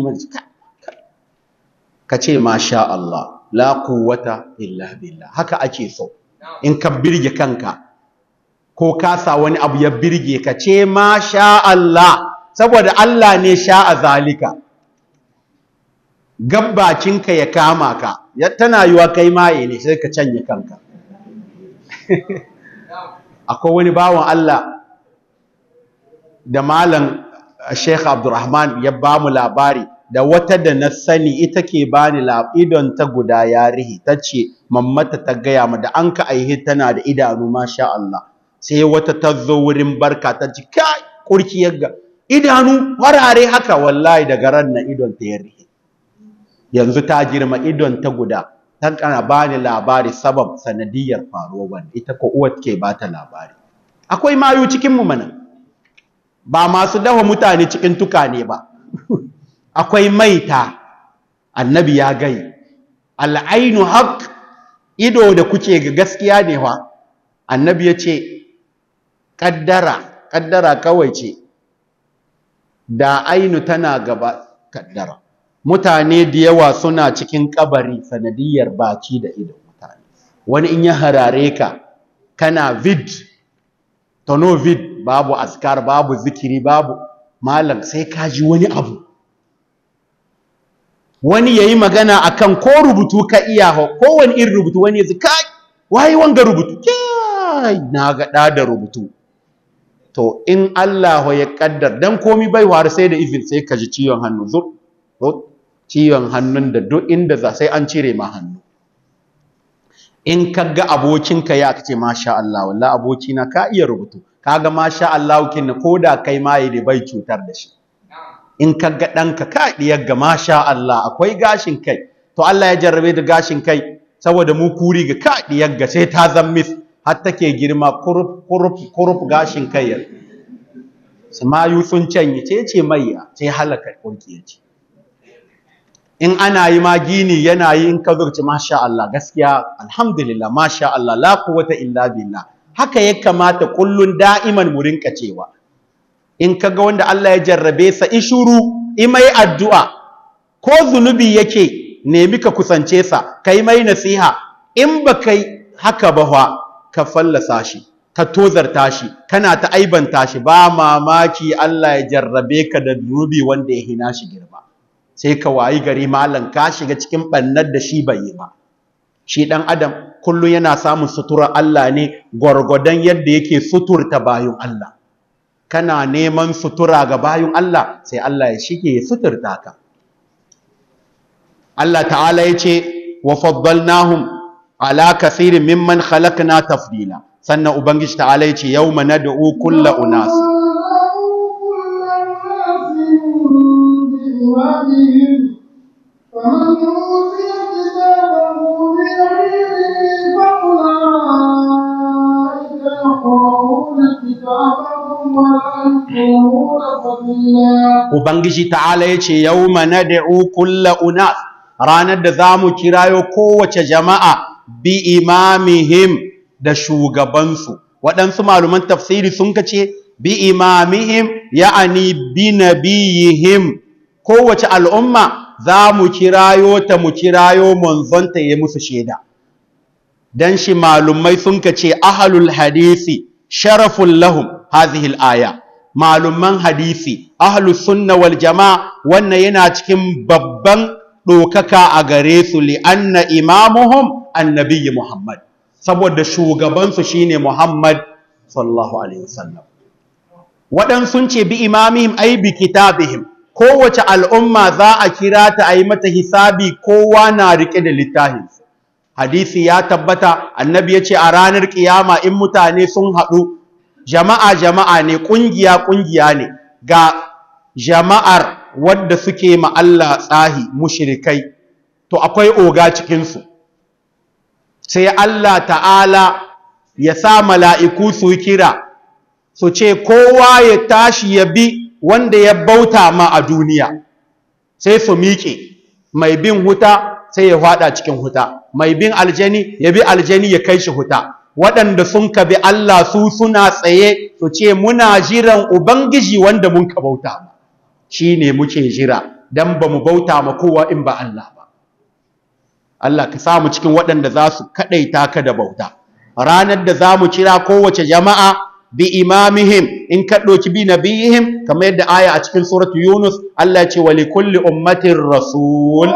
ka ce masha Allah la quwwata illa billah haka ake so in ka birge kanka ko kasa wani abu ya birge ka ce ma sha Allah saboda Allah ne sha a zalika gabbacinka ya kama ka ya tana yiwa kai maye ne sai ka canye kanka akwai wani bawan Allah da malam Sheikh Abdulrahman ya ba mu labari da wata da na sani ita ke bani idon ta guda ya rihi ta ce mammata ta gaya ma da an ka aihe tana da idanu masha Allah sai wata ta zo wurin barka ta ci kai kurki yagga idanu farare haka wallahi daga ran na idon ta ya rihe yanzu ta girma idon ta guda ta kana bani labari sabab sanadiyar faruwar wanda ita ko uwar ke bata labari akwai mayu cikin mu mana ba masu dafa mutane cikin tukane ba akwai maita annabi ya gai al'ainu haq ido da kuke ga gaskiya ne fa annabi ya ce kaddara kaddara kawai ce da ainu tana gaba kaddara mutane da yawa suna cikin kabari sanadiyar baki da ido mutane wani in ya harare ka kana vid tono vid babu askar babu zikiri babu malam sai ka ji wani abu wani yayi magana akan ko rubutu ka iya ho ko wani irin rubutu wani ya kai waye wanga rubutu kai na ga da da rubutu to in Allah ya kaddar dan komi bai war sai da izin sai ka ji ciwon hannu zur ciwon hannun da duk inda za sai an cire ma hannu in ka ga abokinka ya kace masha Allah wallahi abokina ka iya rubutu kaga masha Allah kin ko da kai ma yi bai cutar da shi in ka ga ɗanka ka diyar ga masha Allah akwai gashin kai to Allah ya jarrabe da gashin kai saboda mu kuri ga ka diyar ga sai ta zammis har take girma kurup kurup kurup gashin kai ya samayu sun canye ce ce maiya sai halaka kurki ya ce in ana yi ma gini yana yi in ka zurci masha Allah gaskiya alhamdulillah masha Allah la quwwata illa billah haka ya kamata kullun da'iman mu rinka cewa in kaga wanda Allah ya jarrabe sa ishuru imai addu'a ko zunubi yake nemi ka kusance sa kai mai nasiha in ba kai haka ba fa ka fallasa shi ka tozarta shi kana ta aibanta shi ba mamaki Allah ya jarrabe ka da zunubi wanda ya hina shi girma sai ka wayi gari malam ka shiga cikin bannar da shi bai yi ba shi dan adam kullum yana samun suturar Allah ne gwargwadon yadda yake suturta bayun Allah kana neman sutura ga bayun Allah sai Allah ya shige ya suturta ka Allah ta'ala ya ce wa faddalnahum ala kathirin mimman khalaqna tafdila sannan ubangiji ta'ala ya ce yawma nad'u kullu unas بإمامهم فمن أوتي كتابه بيمينه فأولئك يقرؤون كتابهم ولا يظلمون فتيلا ubangiji ta'ala ya ce yawma nad'u kullu unas ranar da zamu kirayo kowace jama'a bi imamihim da shugabansu waɗansu maluman tafsiri sun kace bi imamihim ya'ani bi nabiyihim kowace al'umma za mu kirayo ta mu kirayo manzonta ya musu shaida dan shi malumai sun kace ahlul hadisi sharafun lahum hadhihi al-aya malumman hadisi ahlus sunna wal jamaa wannan yana cikin babban dokaka a gare su li anna imamuhum annabiyyi muhammad saboda shugaban su shine muhammad sallallahu alaihi wasallam wadan sun ce bi imamihim ay bi kitabihim kowace al'umma za a kira ta ayi mata hisabi kowa na rike da littafin hadisi ya tabbata annabi ya ce a ranar kiyama in mutane sun haɗu jama'a jama'a ne ƙungiya ƙungiya ne ga jama'ar wadda suke ma Allah tsahi mushrikai to akwai oga cikinsu sai Allah ta'ala ya sa mala'iku su kira su ce kowa ya tashi ya bi wanda ya bauta ma a duniya sai su miƙe mai bin huta sai ya faɗa cikin huta mai bin aljani ya bi aljani ya kai shi huta waɗanda sun ka bi Allah su suna tsaye su ce muna jiran Ubangiji wanda mun ka bauta ma shi ne muke jira don ba mu bauta ma kowa in ba Allah ba Allah ka samu cikin waɗanda za su kaɗaita ka da bauta ranar da za mu kira kowace jama'a bi imamihim in ka ɗauki bi nabiyihim kamar yadda aya a cikin suratu Yunus Allah ya ce wa li kulli ummatin rasul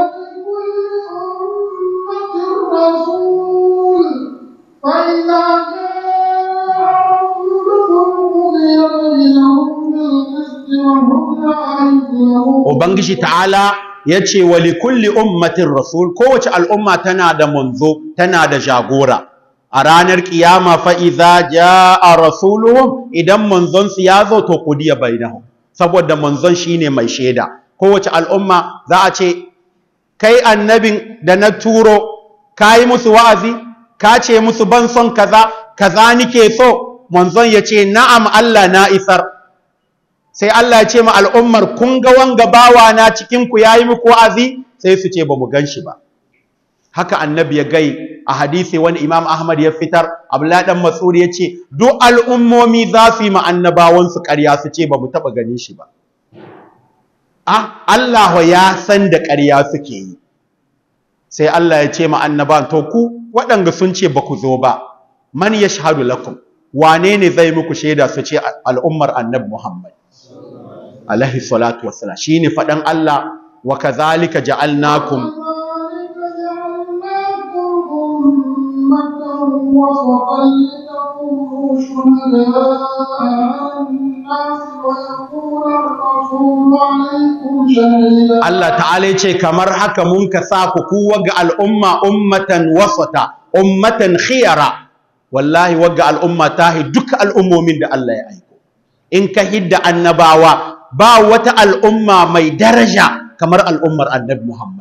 فإذا جاء رسولهم قضي بينهم بالقسط وهم لا يظلمون Ubangiji ta'ala ya ce wa likulli ummatin rasul kowace al'umma tana da manzo tana da jagora a ranar kiyama fa idza jaa rasuluhum idan manzon su ya zo to kudiya bainahum saboda manzon shine mai shaida kowace al'umma za a ce kai annabin da na turo kai musu wa'azi ka ce musu ban son kaza kaza nike so manzon ya ce na'am Allah na isar sai Allah ya ce ma al'ummar kun ga wanga bawa na cikin ku yayi muku wa'azi sai su ce bamu ganshi ba haka annabi ya gai a hadisi wani imam ahmad ya fitar abdullahi dan mas'ud ya ce duk al'ummomi za su yi ma annabawan su ƙarya su ce bamu taba ganin shi ba ah Allah ya san da ƙarya suke yi sai Allah ya ce ma annabawan to ku waɗanda sun ce ba ku zo ba man yashhadu lakum wane ne zai muku shaida su ce al'ummar annabi Muhammad alaihi salatu wassalam shine fadan Allah wa kadhalika ja'alnakum وكذلك جعلناكم أمة وسطا لتكونوا شهداء على الناس ويكون الرسول عليكم شهيدا Allah ta'ala yace kamar haka mun ka sa ku ku waga al'umma ummatan wasata ummatan khiyara wallahi waga al'umma tahi duka al'ummomin da Allah ya aiko in ka hidda annabawa ba wata al'umma mai daraja kamar al'ummar annabi Muhammad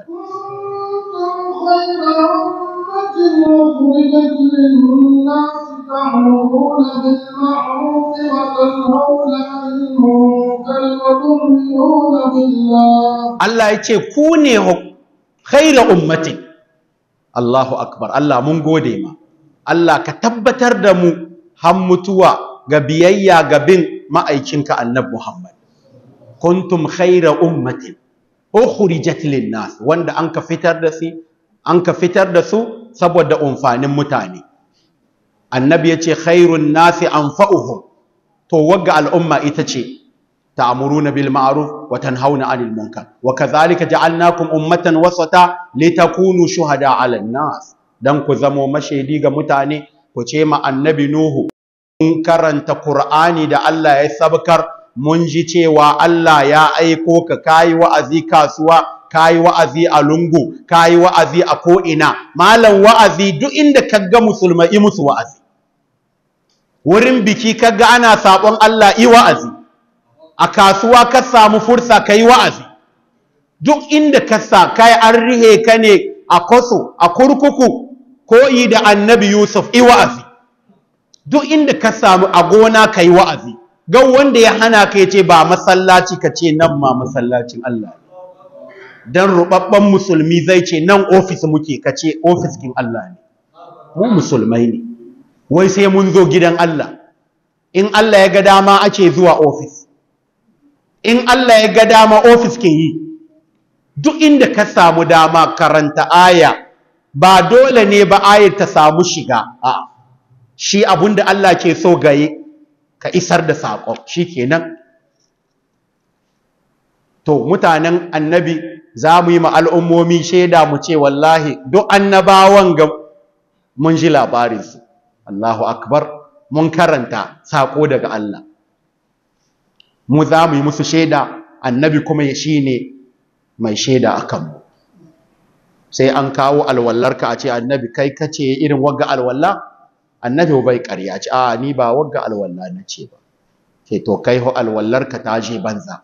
Allah ya ce ku ne khaira ummati Allahu akbar Allah mun gode ma Allah ka tabbatar da mu har mutuwa ga biyayya ga bin ma'aikinka annabi Muhammad kuntum khaira ummatin ukhrijat lin-nas wanda an ka fitar da su an ka fitar da su saboda umfanin mutane annabi yace khairun nasi anfa'uhum to wagga al'umma ita ce ta'muruna bil ma'ruf wa tanhauna 'anil munkar wa kadhalika ja'alnakum ummatan wasata litakunu shuhada 'alan nas dan ku zamo mashaidi ga mutane ku ce ma annabi nuhu mun karanta qur'ani da Allah ya sabkar mun ji cewa Allah ya aiko ka kayi wa'azi kasuwa kayi wa'azi a lungu kayi wa'azi a ko'ina malam wa'azi duk inda kaga musulmai musu wa'azi wurin biki kaga ana sabon Allah i wa'azi a kasuwa ka samu fursa kai wa'azi duk inda ka sa kai an rihe ka ne a kwaso a kurkuku koyi da annabi Yusuf i wa'azi duk inda ka samu a gona kai wa'azi ga wanda ya hana ka ce ba masallaci ka ce nan ma masallacin Allah dan rubabban musulmi zai ce nan ofis muke ka ce ofis kin Allah ne mu musulmai ne wai sai mun zo gidan Allah in Allah ya ga dama ake zuwa ofis in Allah ya ga dama ofis ke yi duk inda ka samu dama karanta aya ba dole ne ba ayar ta samu shiga a shi abinda Allah ke so gaye ka isar da saƙon shi kenan to mutanen annabi za mu yi al'ummomi shaida mu ce wallahi duk annabawan ga mun ji labarinsu Allahu akbar mun karanta saƙo daga Allah mu za mu yi musu shaida annabi kuma ya shi ne mai shaida a kanmu sai an kawo alwallarka a ce annabi kai kace irin wagga alwallah annabi bai ƙarya ce a ni ba wagga alwalla na ce ba ke to kai ho alwallarka ta je banza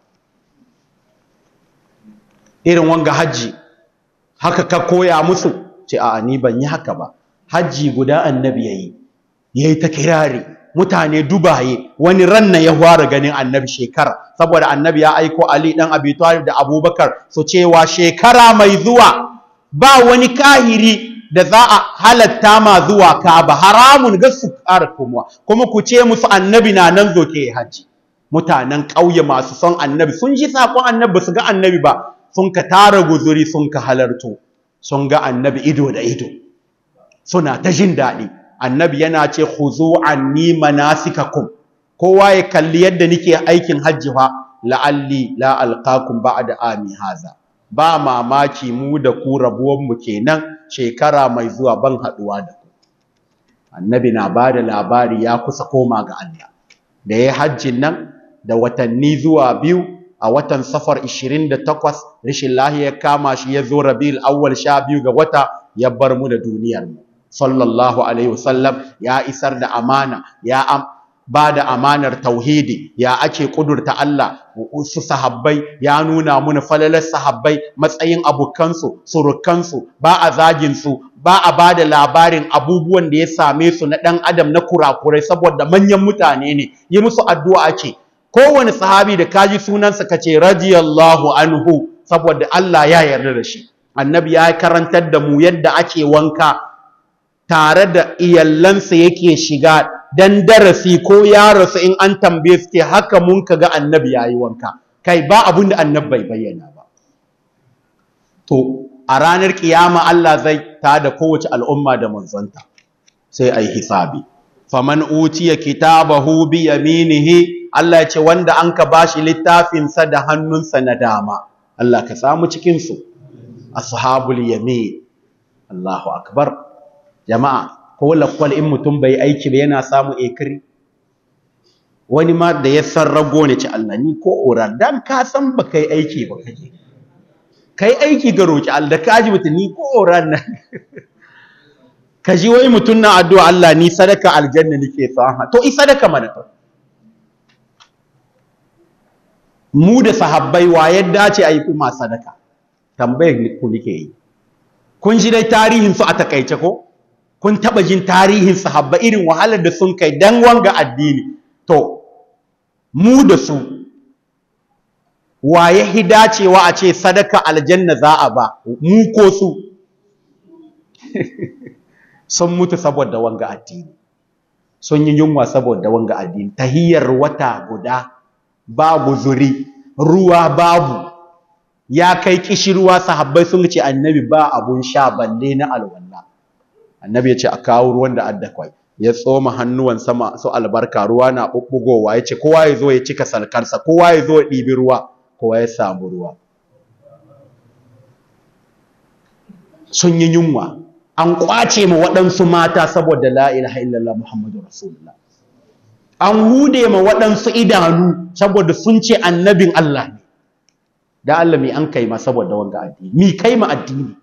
irin wanga hajji haka ka koya musu ce a ni ban yi haka ba hajji guda annabi yayi yayi ta kirari mutane dubaye wani ranna ya fara ganin annabi shekara saboda annabi ya aiko Ali dan Abi Talib da Abubakar su cewa shekara mai zuwa ba wani kahiri da za a halatta ma zuwa Kaaba haramun ga su ƙara komowa kuma ku ce musu annabi na nan zo ke haji mutanen ƙauye masu son annabi sun ji sakon annabi su ga annabi ba sun ka tara guzuri sun ka halarto sun ga annabi ido da ido suna ta jin daɗi annabi yana ce khuzu anni manasikakum kowa ya kalli yadda nake aikin hajji fa la'alli la alqakum ba'da ami haza ba mamaki mu da ku rabuwan mu kenan shekara mai zuwa ban haduwa da ku annabi na bada labari ya kusa koma ga Allah da yayin hajjin nan da watanni zuwa biyu a watan safar 28 rishin lahiya ya kama shi ya zo rabiul awwal sha biyu ga wata ya bar mu da duniyar mu sallallahu alaihi wasallam ya isar da amana ya ba da amanar tauhidi ya ake kudurta Allah su sahabbai ya nuna muna falalar sahabbai matsayin abokansu surukansu ba a zagin su ba a ba da labarin abubuwan da ya same su na ɗan adam na kurakurai saboda manyan mutane ne yi musu addu'a ake kowane sahabi da kaji sunansa kace radiyallahu anhu saboda Allah ya yarda da shi annabi ya karantar da mu yadda ake wanka tare da iyallansa yake shiga dan darasi ko ya rasu in an tambaye su ke haka mun kaga annabi yayi wanka kai ba abun da annabi bai bayyana ba to a ranar kiyama Allah zai tada kowace al'umma da manzonta sai ai hisabi faman utiya kitabahu bi yaminihi Allah ya ce wanda an ka bashi littafin sa da hannunsa na dama Allah ka samu cikin su ashabul yamin Allahu akbar jama'a ko lakwal in mutum bai aiki ba yana samu ekiri wani ma da ya san rago ne ci Allah ni ko ora dan ka san ba kai aiki ba kake kai aiki ga roki Allah da kaji mutum ni ko ora nan ka ji wai mutum na addu'a Allah ni sadaka aljanna nake son to i sadaka mana to mu da sahabbai wa yadda ce ayi kuma sadaka tambayar ku nake yi kun ji dai tarihin su a takaice ko kun taba jin tarihin sahabba irin wahalar da sun kai dan wanga addini to mu da su waye hidacewa a ce sadaka aljanna za a ba mu ko su sun mutu saboda wanga addini sun yi yunwa saboda wanga addini tahiyar wata guda babu zuri ruwa babu ya kai kishirwa sahabbai sun ce annabi ba abun sha balle na alwala annabi ya ce a kawo ruwan da adda kwai ya tsoma hannuwan sama su albarka ruwa na bubbugowa ya ce kowa ya zo ya cika salkarsa kowa ya zo ya ɗibi ruwa kowa ya samu ruwa sun yi yunwa an kwace ma waɗansu mata saboda la ilaha illallah muhammadu rasulullah an hude ma waɗansu idanu saboda sun ce annabin Allah ne da Allah mi an kai ma saboda wanga addini mi kai ma addini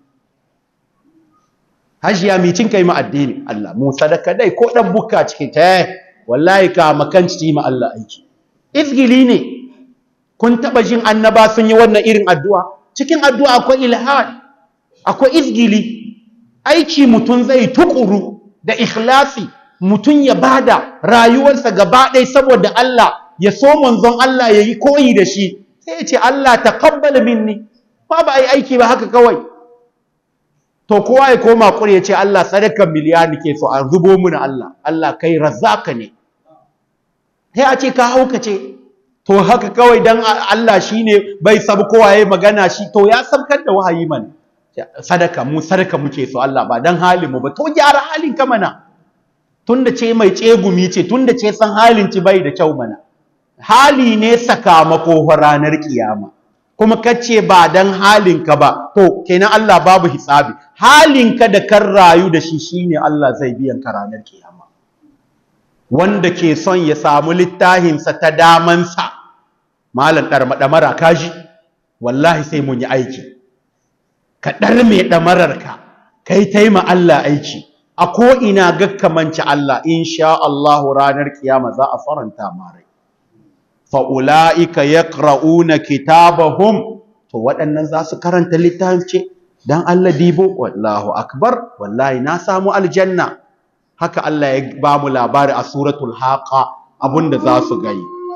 hajiya mi cin kai ma addini Allah mu sadaka dai ko dan bukka cikin ta wallahi ka makanci ma Allah aiki izgili ne kun taba jin annaba sun yi wannan irin addu'a cikin addu'a akwai ilhad akwai izgili aiki mutum zai tukuru da ikhlasi mutum ya bada rayuwarsa gaba ɗaya saboda Allah ya so manzon Allah ya yi koyi da shi sai ya ce Allah taqabbal minni ba ba ai aiki ba haka kawai to kowa ya koma kure ya ce Allah sadakan miliyani ke so an zubo muna Allah Allah kai razzaka ne sai a ce ka haukace to haka kawai dan Allah shine bai sabu kowa yayi magana shi to ya sabkar da wahayi mana sadaka mu sadaka muke so Allah ba dan halin mu ba to gyara halin ka mana tunda ce mai tsegumi ce tunda ce san halin ci bai da kyau mana hali ne sakamako ranar kiyama kuma kace ba dan halin ka ba to kenan Allah babu hisabi halin ka da kan rayu da shi shine Allah zai biyan ka ranar kiyama wanda ke son ya samu littahinsa ta damansa malam ɗarmaɗamara kaji wallahi sai mun yi aiki ka ɗarme ɗamararka ka yi taima Allah aiki a ko'ina gakkamanci Allah insha Allahu ranar kiyama za a faranta marai fa'ula'ika ya ƙra'una kitabahum to waɗannan za su karanta littafin ce don Allah dibo wallahu akbar wallahi na samu aljanna haka Allah ya ba mu labari a suratul haqa abinda za su gai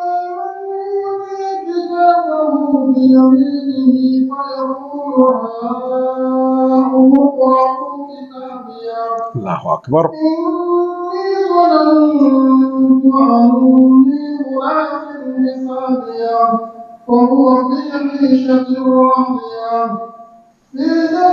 Allahu akbar وهو في عيشة راضية في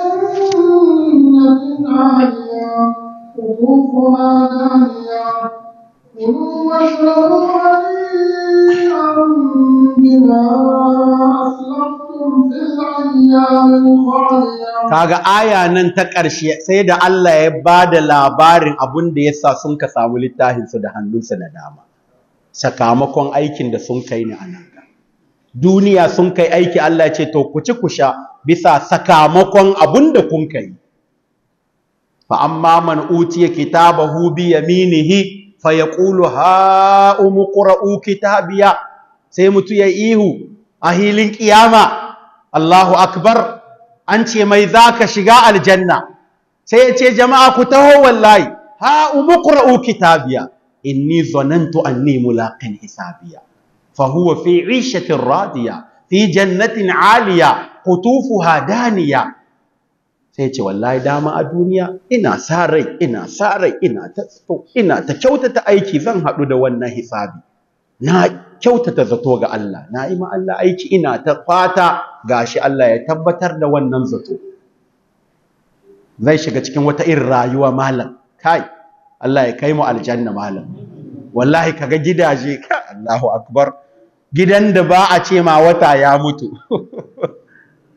جنة عالية قطوفها دانية كلوا واشربوا هنيئا بما أسلفتم في الأيام الخالية kaga aya nan ta ƙarshe sai da Allah ya ba da labarin abin da yasa sun ka samu littafinsu da hannunsu na dama sakamakon aikin da sun kai ni a nan duniya sun kai aiki Allah ya ce to ku ci ku sha bisa sakamakon abin da kun kai fa amma man utiya kitabahu bi yaminihi fa yaqulu ha umqra'u kitabiya sai mutu ya ihu a hilin kiyama Allahu akbar an ce mai zaka shiga aljanna sai ya ce jama'a ku taho wallahi ha umqra'u kitabiya inni zanantu anni mulaqin hisabiya fa huwa fi 'ishatin radiya fi jannatin 'aliya qutufuha daniya sai ce wallahi dama a duniya ina sa rai ina sa rai ina ta ina ta kyautata aiki zan haɗu da wannan hisabi na kyautata zato ga Allah na yi ma Allah aiki ina ta fata gashi Allah ya tabbatar da wannan zato zai shiga cikin wata irin rayuwa malam kai Allah ya kai mu aljanna malam wallahi kaga gidaje ka Allahu akbar gidan da ba a ce ma wata ya mutu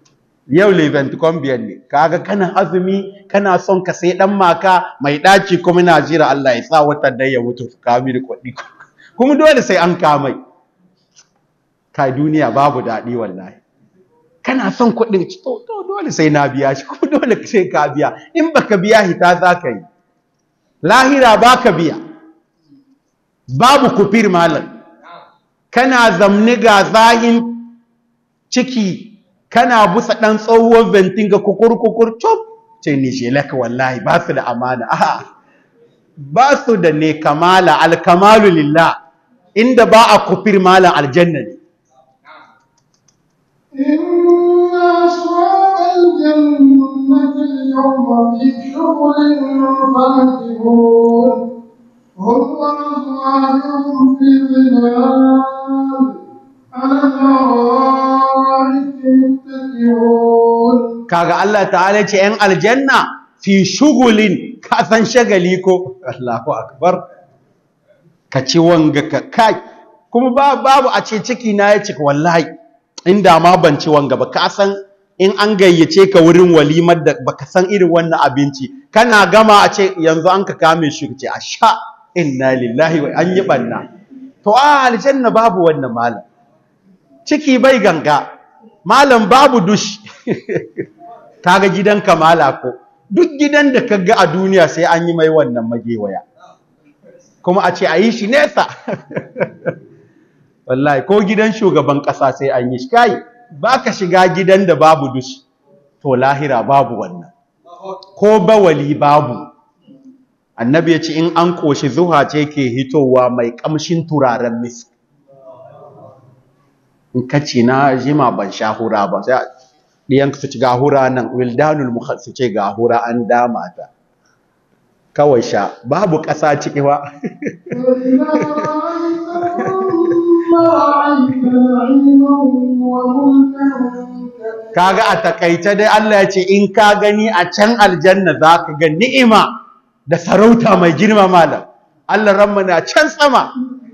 yau leven biyan ne kaga kana azumi kana son ka sai dan maka mai ɗaci kuma na jira Allah ya sa watan dai ya mutu ka mi da kuɗi kuma dole sai an kamai kai duniya babu daɗi wallahi kana son kuɗin to dole sai na biya shi kuma dole sai ka biya in baka biya hita za ka yi lahira baka biya babu kufir malam kana zamni ga zahin ciki kana busa ɗan tsohuwar ventin ga kukur-kukur cop ce ni shelaka wallahi ba su da amana a ba su da ne kamala alkamalu lillah inda ba a kufir malam aljanna ne إن أصحاب الجنة اليوم في شغل فاكهون هم وأزواجهم في ظلال على الأرائك متكئون kaga Allah ta'ala ce ‘yan aljanna fi shugulin ka san shagali ko Allahu akbar ka ci wanga ka kai kuma ba- babu a ce ciki na ya cika wallahi inda ma ban ci wanga ba ka san in an gayyace ka wurin walimar da baka san irin wannan abinci kana gama a ce yanzu an ka kame shi ce a sha inna lillahi wa an yi banna to a aljanna babu wannan malam ciki bai ganga malam babu dush kaga gidan kamala ko duk gidan da kaga a duniya sai an yi mai wannan magewaya kuma a ce a yi shi nesa wallahi ko gidan shugaban ƙasa sai an yi shi kai ba ka shiga gidan da babu dush to lahira babu wannan ko bawali babu annabi ya ce in an ƙoshi zuha ce ke hitowa mai ƙamshin turaren misk in ka ce na jima ban sha hura ba sai ɗiyan su ci ga hura nan wildanul mukhal su ce ga hura an dama ta kawai sha babu ƙasa ciki ba kaga a takaice dai Allah ya ce in ka gani a can aljanna za ka ga ni'ima da sarauta mai girma malam Allah ranmu na can sama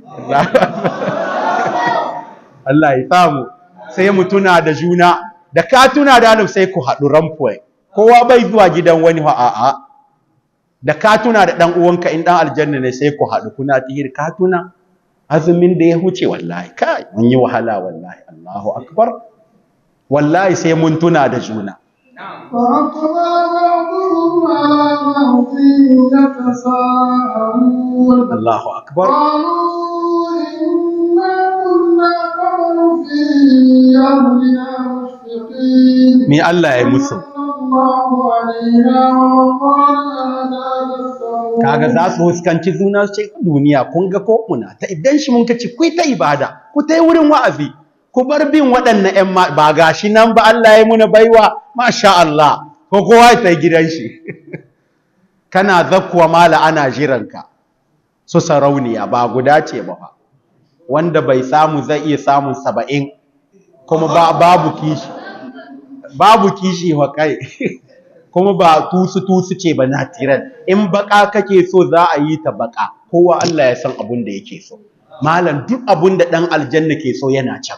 Allah ya samu sai mu tuna da juna da ka tuna da alim sai ku haɗu ramfuwai kowa bai zuwa gidan wani wa a'a da ka tuna da ɗan uwanka in ɗan aljanna ne sai ku haɗu kuna tihir ka tuna azumin da ya huce wallahi kai mun yi wahala wallahi Allahu akbar wallahi sai mun tuna da juna فأقبل بعضهم على بعض يتساءلون Allahu akbar قالوا إنا كنا قبل في أهلنا مشفقين me Allah ya musu الله علينا ووقانا عذاب السموم kaga za su huskanci juna su ce duniya kun ga ko muna ta idan shi mun kace ku ta ibada ku ta wurin wa'azi ku bar bin waɗannan ƴan ma ba gashi nan ba Allah ya muna baiwa masha Allah ko kowa ya tai gidan shi kana zakkuwa mala ana jiranka su sarauniya ba guda ce ba fa wanda bai samu zai iya samun saba'in kuma ba babu kishi babu kishi wa kai kuma ba tusu tusu ce ba natiran in baka kake so za a yi ta baka kowa Allah ya san abun da yake so malam duk abun da dan aljanna ke so yana can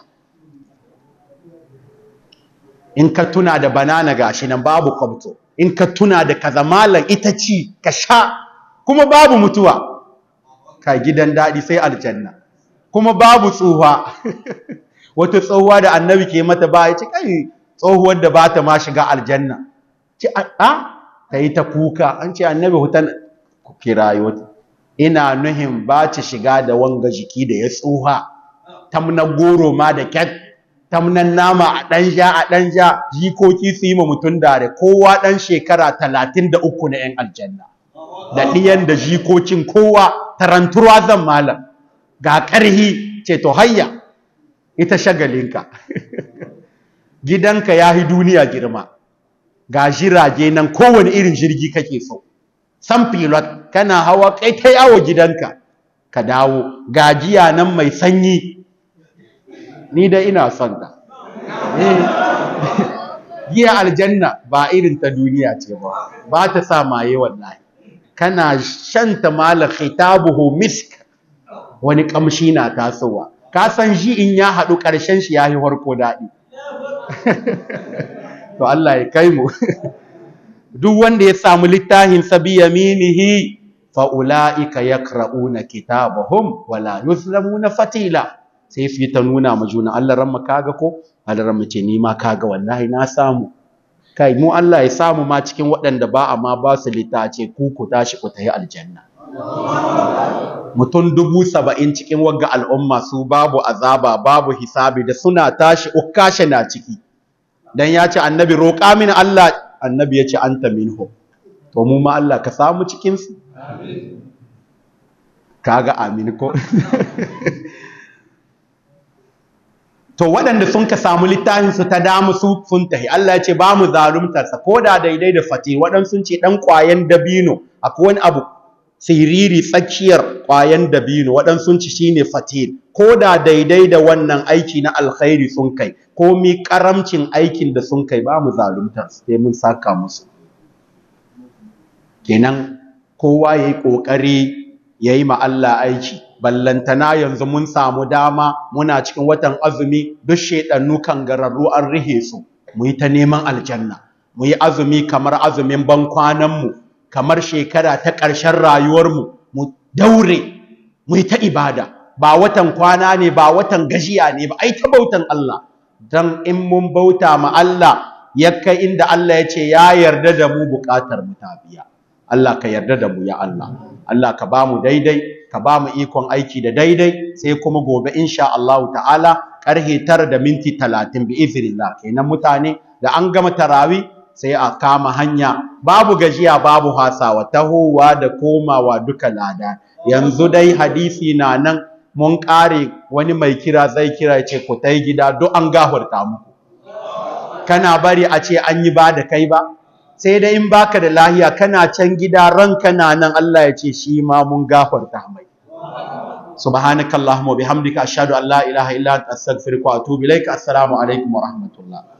in ka tuna da banana gashi nan babu kwabto in ka tuna da kaza malam ita ci ka sha kuma babu mutuwa ka gidan daɗi sai aljanna kuma babu tsuha wata tsohuwa da annabi ke mata ba ya ce kai tsohuwar da ba ta ma shiga aljanna ce a ta yi ta kuka an ce annabi hutan ku kira wata ina nuhin ba ta shiga da wanga jiki da ya tsuha tamna goro ma da kyat tamnan nama a ɗan ja a ɗan ja jikoki su yi ma mutum dare kowa ɗan shekara talatin da uku na 'yan aljanna da ɗiyan da jikokin kowa taranturwa zan malam ga ƙarhi ce to hayya ita shagalinka gidanka ya yi duniya girma ga jirage nan kowane irin jirgi kake so san pilot kana hawa kai ta yawo gidanka ka dawo gajiya nan mai sanyi ni da ina son ka giya aljanna ba irin ta duniya ce ba ba ta sa maye wallahi kana shanta mala khitabuhu misk wani kamshi na tasowa ka san shi in ya haɗu ƙarshen shi ya yi harko daɗi to Allah ya kai mu duk wanda ya samu littafin sabi yaminihi fa ulaika yaqra'una kitabahum wala yuzlamuna fatila sai su yi ta nuna ma juna Allah ran kaga ko Allah ran ce ni ma kaga wallahi na samu kai mu Allah ya samu ma cikin waɗanda ba amma ba su littace ku ku tashi ku tayi aljanna mutum dubu saba'in cikin wagga al'umma su babu azaba babu hisabi da suna tashi ukashe na ciki dan ya ce annabi roƙa mini Allah annabi ya ce anta minhu to mu ma Allah ka samu cikin su kaga amin ko to waɗanda sun ka samu littafin su ta damu su sun tahi Allah ya ce ba mu zaluntar sa koda daidai da fati waɗansu sun ce dan ƙwayan dabino akwai wani abu siriri tsakiyar ƙwayan dabino waɗansu sun ci shine fatil ko da daidai da wannan aiki na alkhairi sun kai ko mi karamcin aikin da sun kai ba mu zaluntar sai mun saka musu kenan kowa yayi kokari yayi ma Allah aiki ballantana yanzu mun samu dama muna cikin watan azumi duk shedannu kan gararru an rihe su mu yi ta neman aljanna mu yi azumi kamar azumin ban kwanan mu kamar shekara ta ƙarshen rayuwarmu mu daure mu yi ta ibada ba watan kwana ne ba watan gajiya ne ba ai ta bautan Allah dan in mun bauta ma Allah ya kai inda Allah ya ce ya yarda da mu buƙatar mu ta biya Allah ka yarda da mu ya Allah Allah ka ba mu daidai ka ba mu ikon aiki da daidai sai kuma gobe insha Allah ta'ala karhe tara da minti talatin bi iznillah kenan mutane da an gama tarawi sai a kama hanya babu gajiya babu hasawa tahowa da komawa duka lada yanzu dai hadisi na nan mun kare wani mai kira zai kira ya ce ku tai gida duk an gafarta muku kana bari a ce an yi ba da kai ba sai dai in baka da lahiya kana can gida ranka na nan Allah ya ce shi ma mun gafarta mai subhanakallahumma bihamdika ashhadu an la ilaha illa anta astaghfiruka wa atubu ilaik assalamu alaikum wa rahmatullah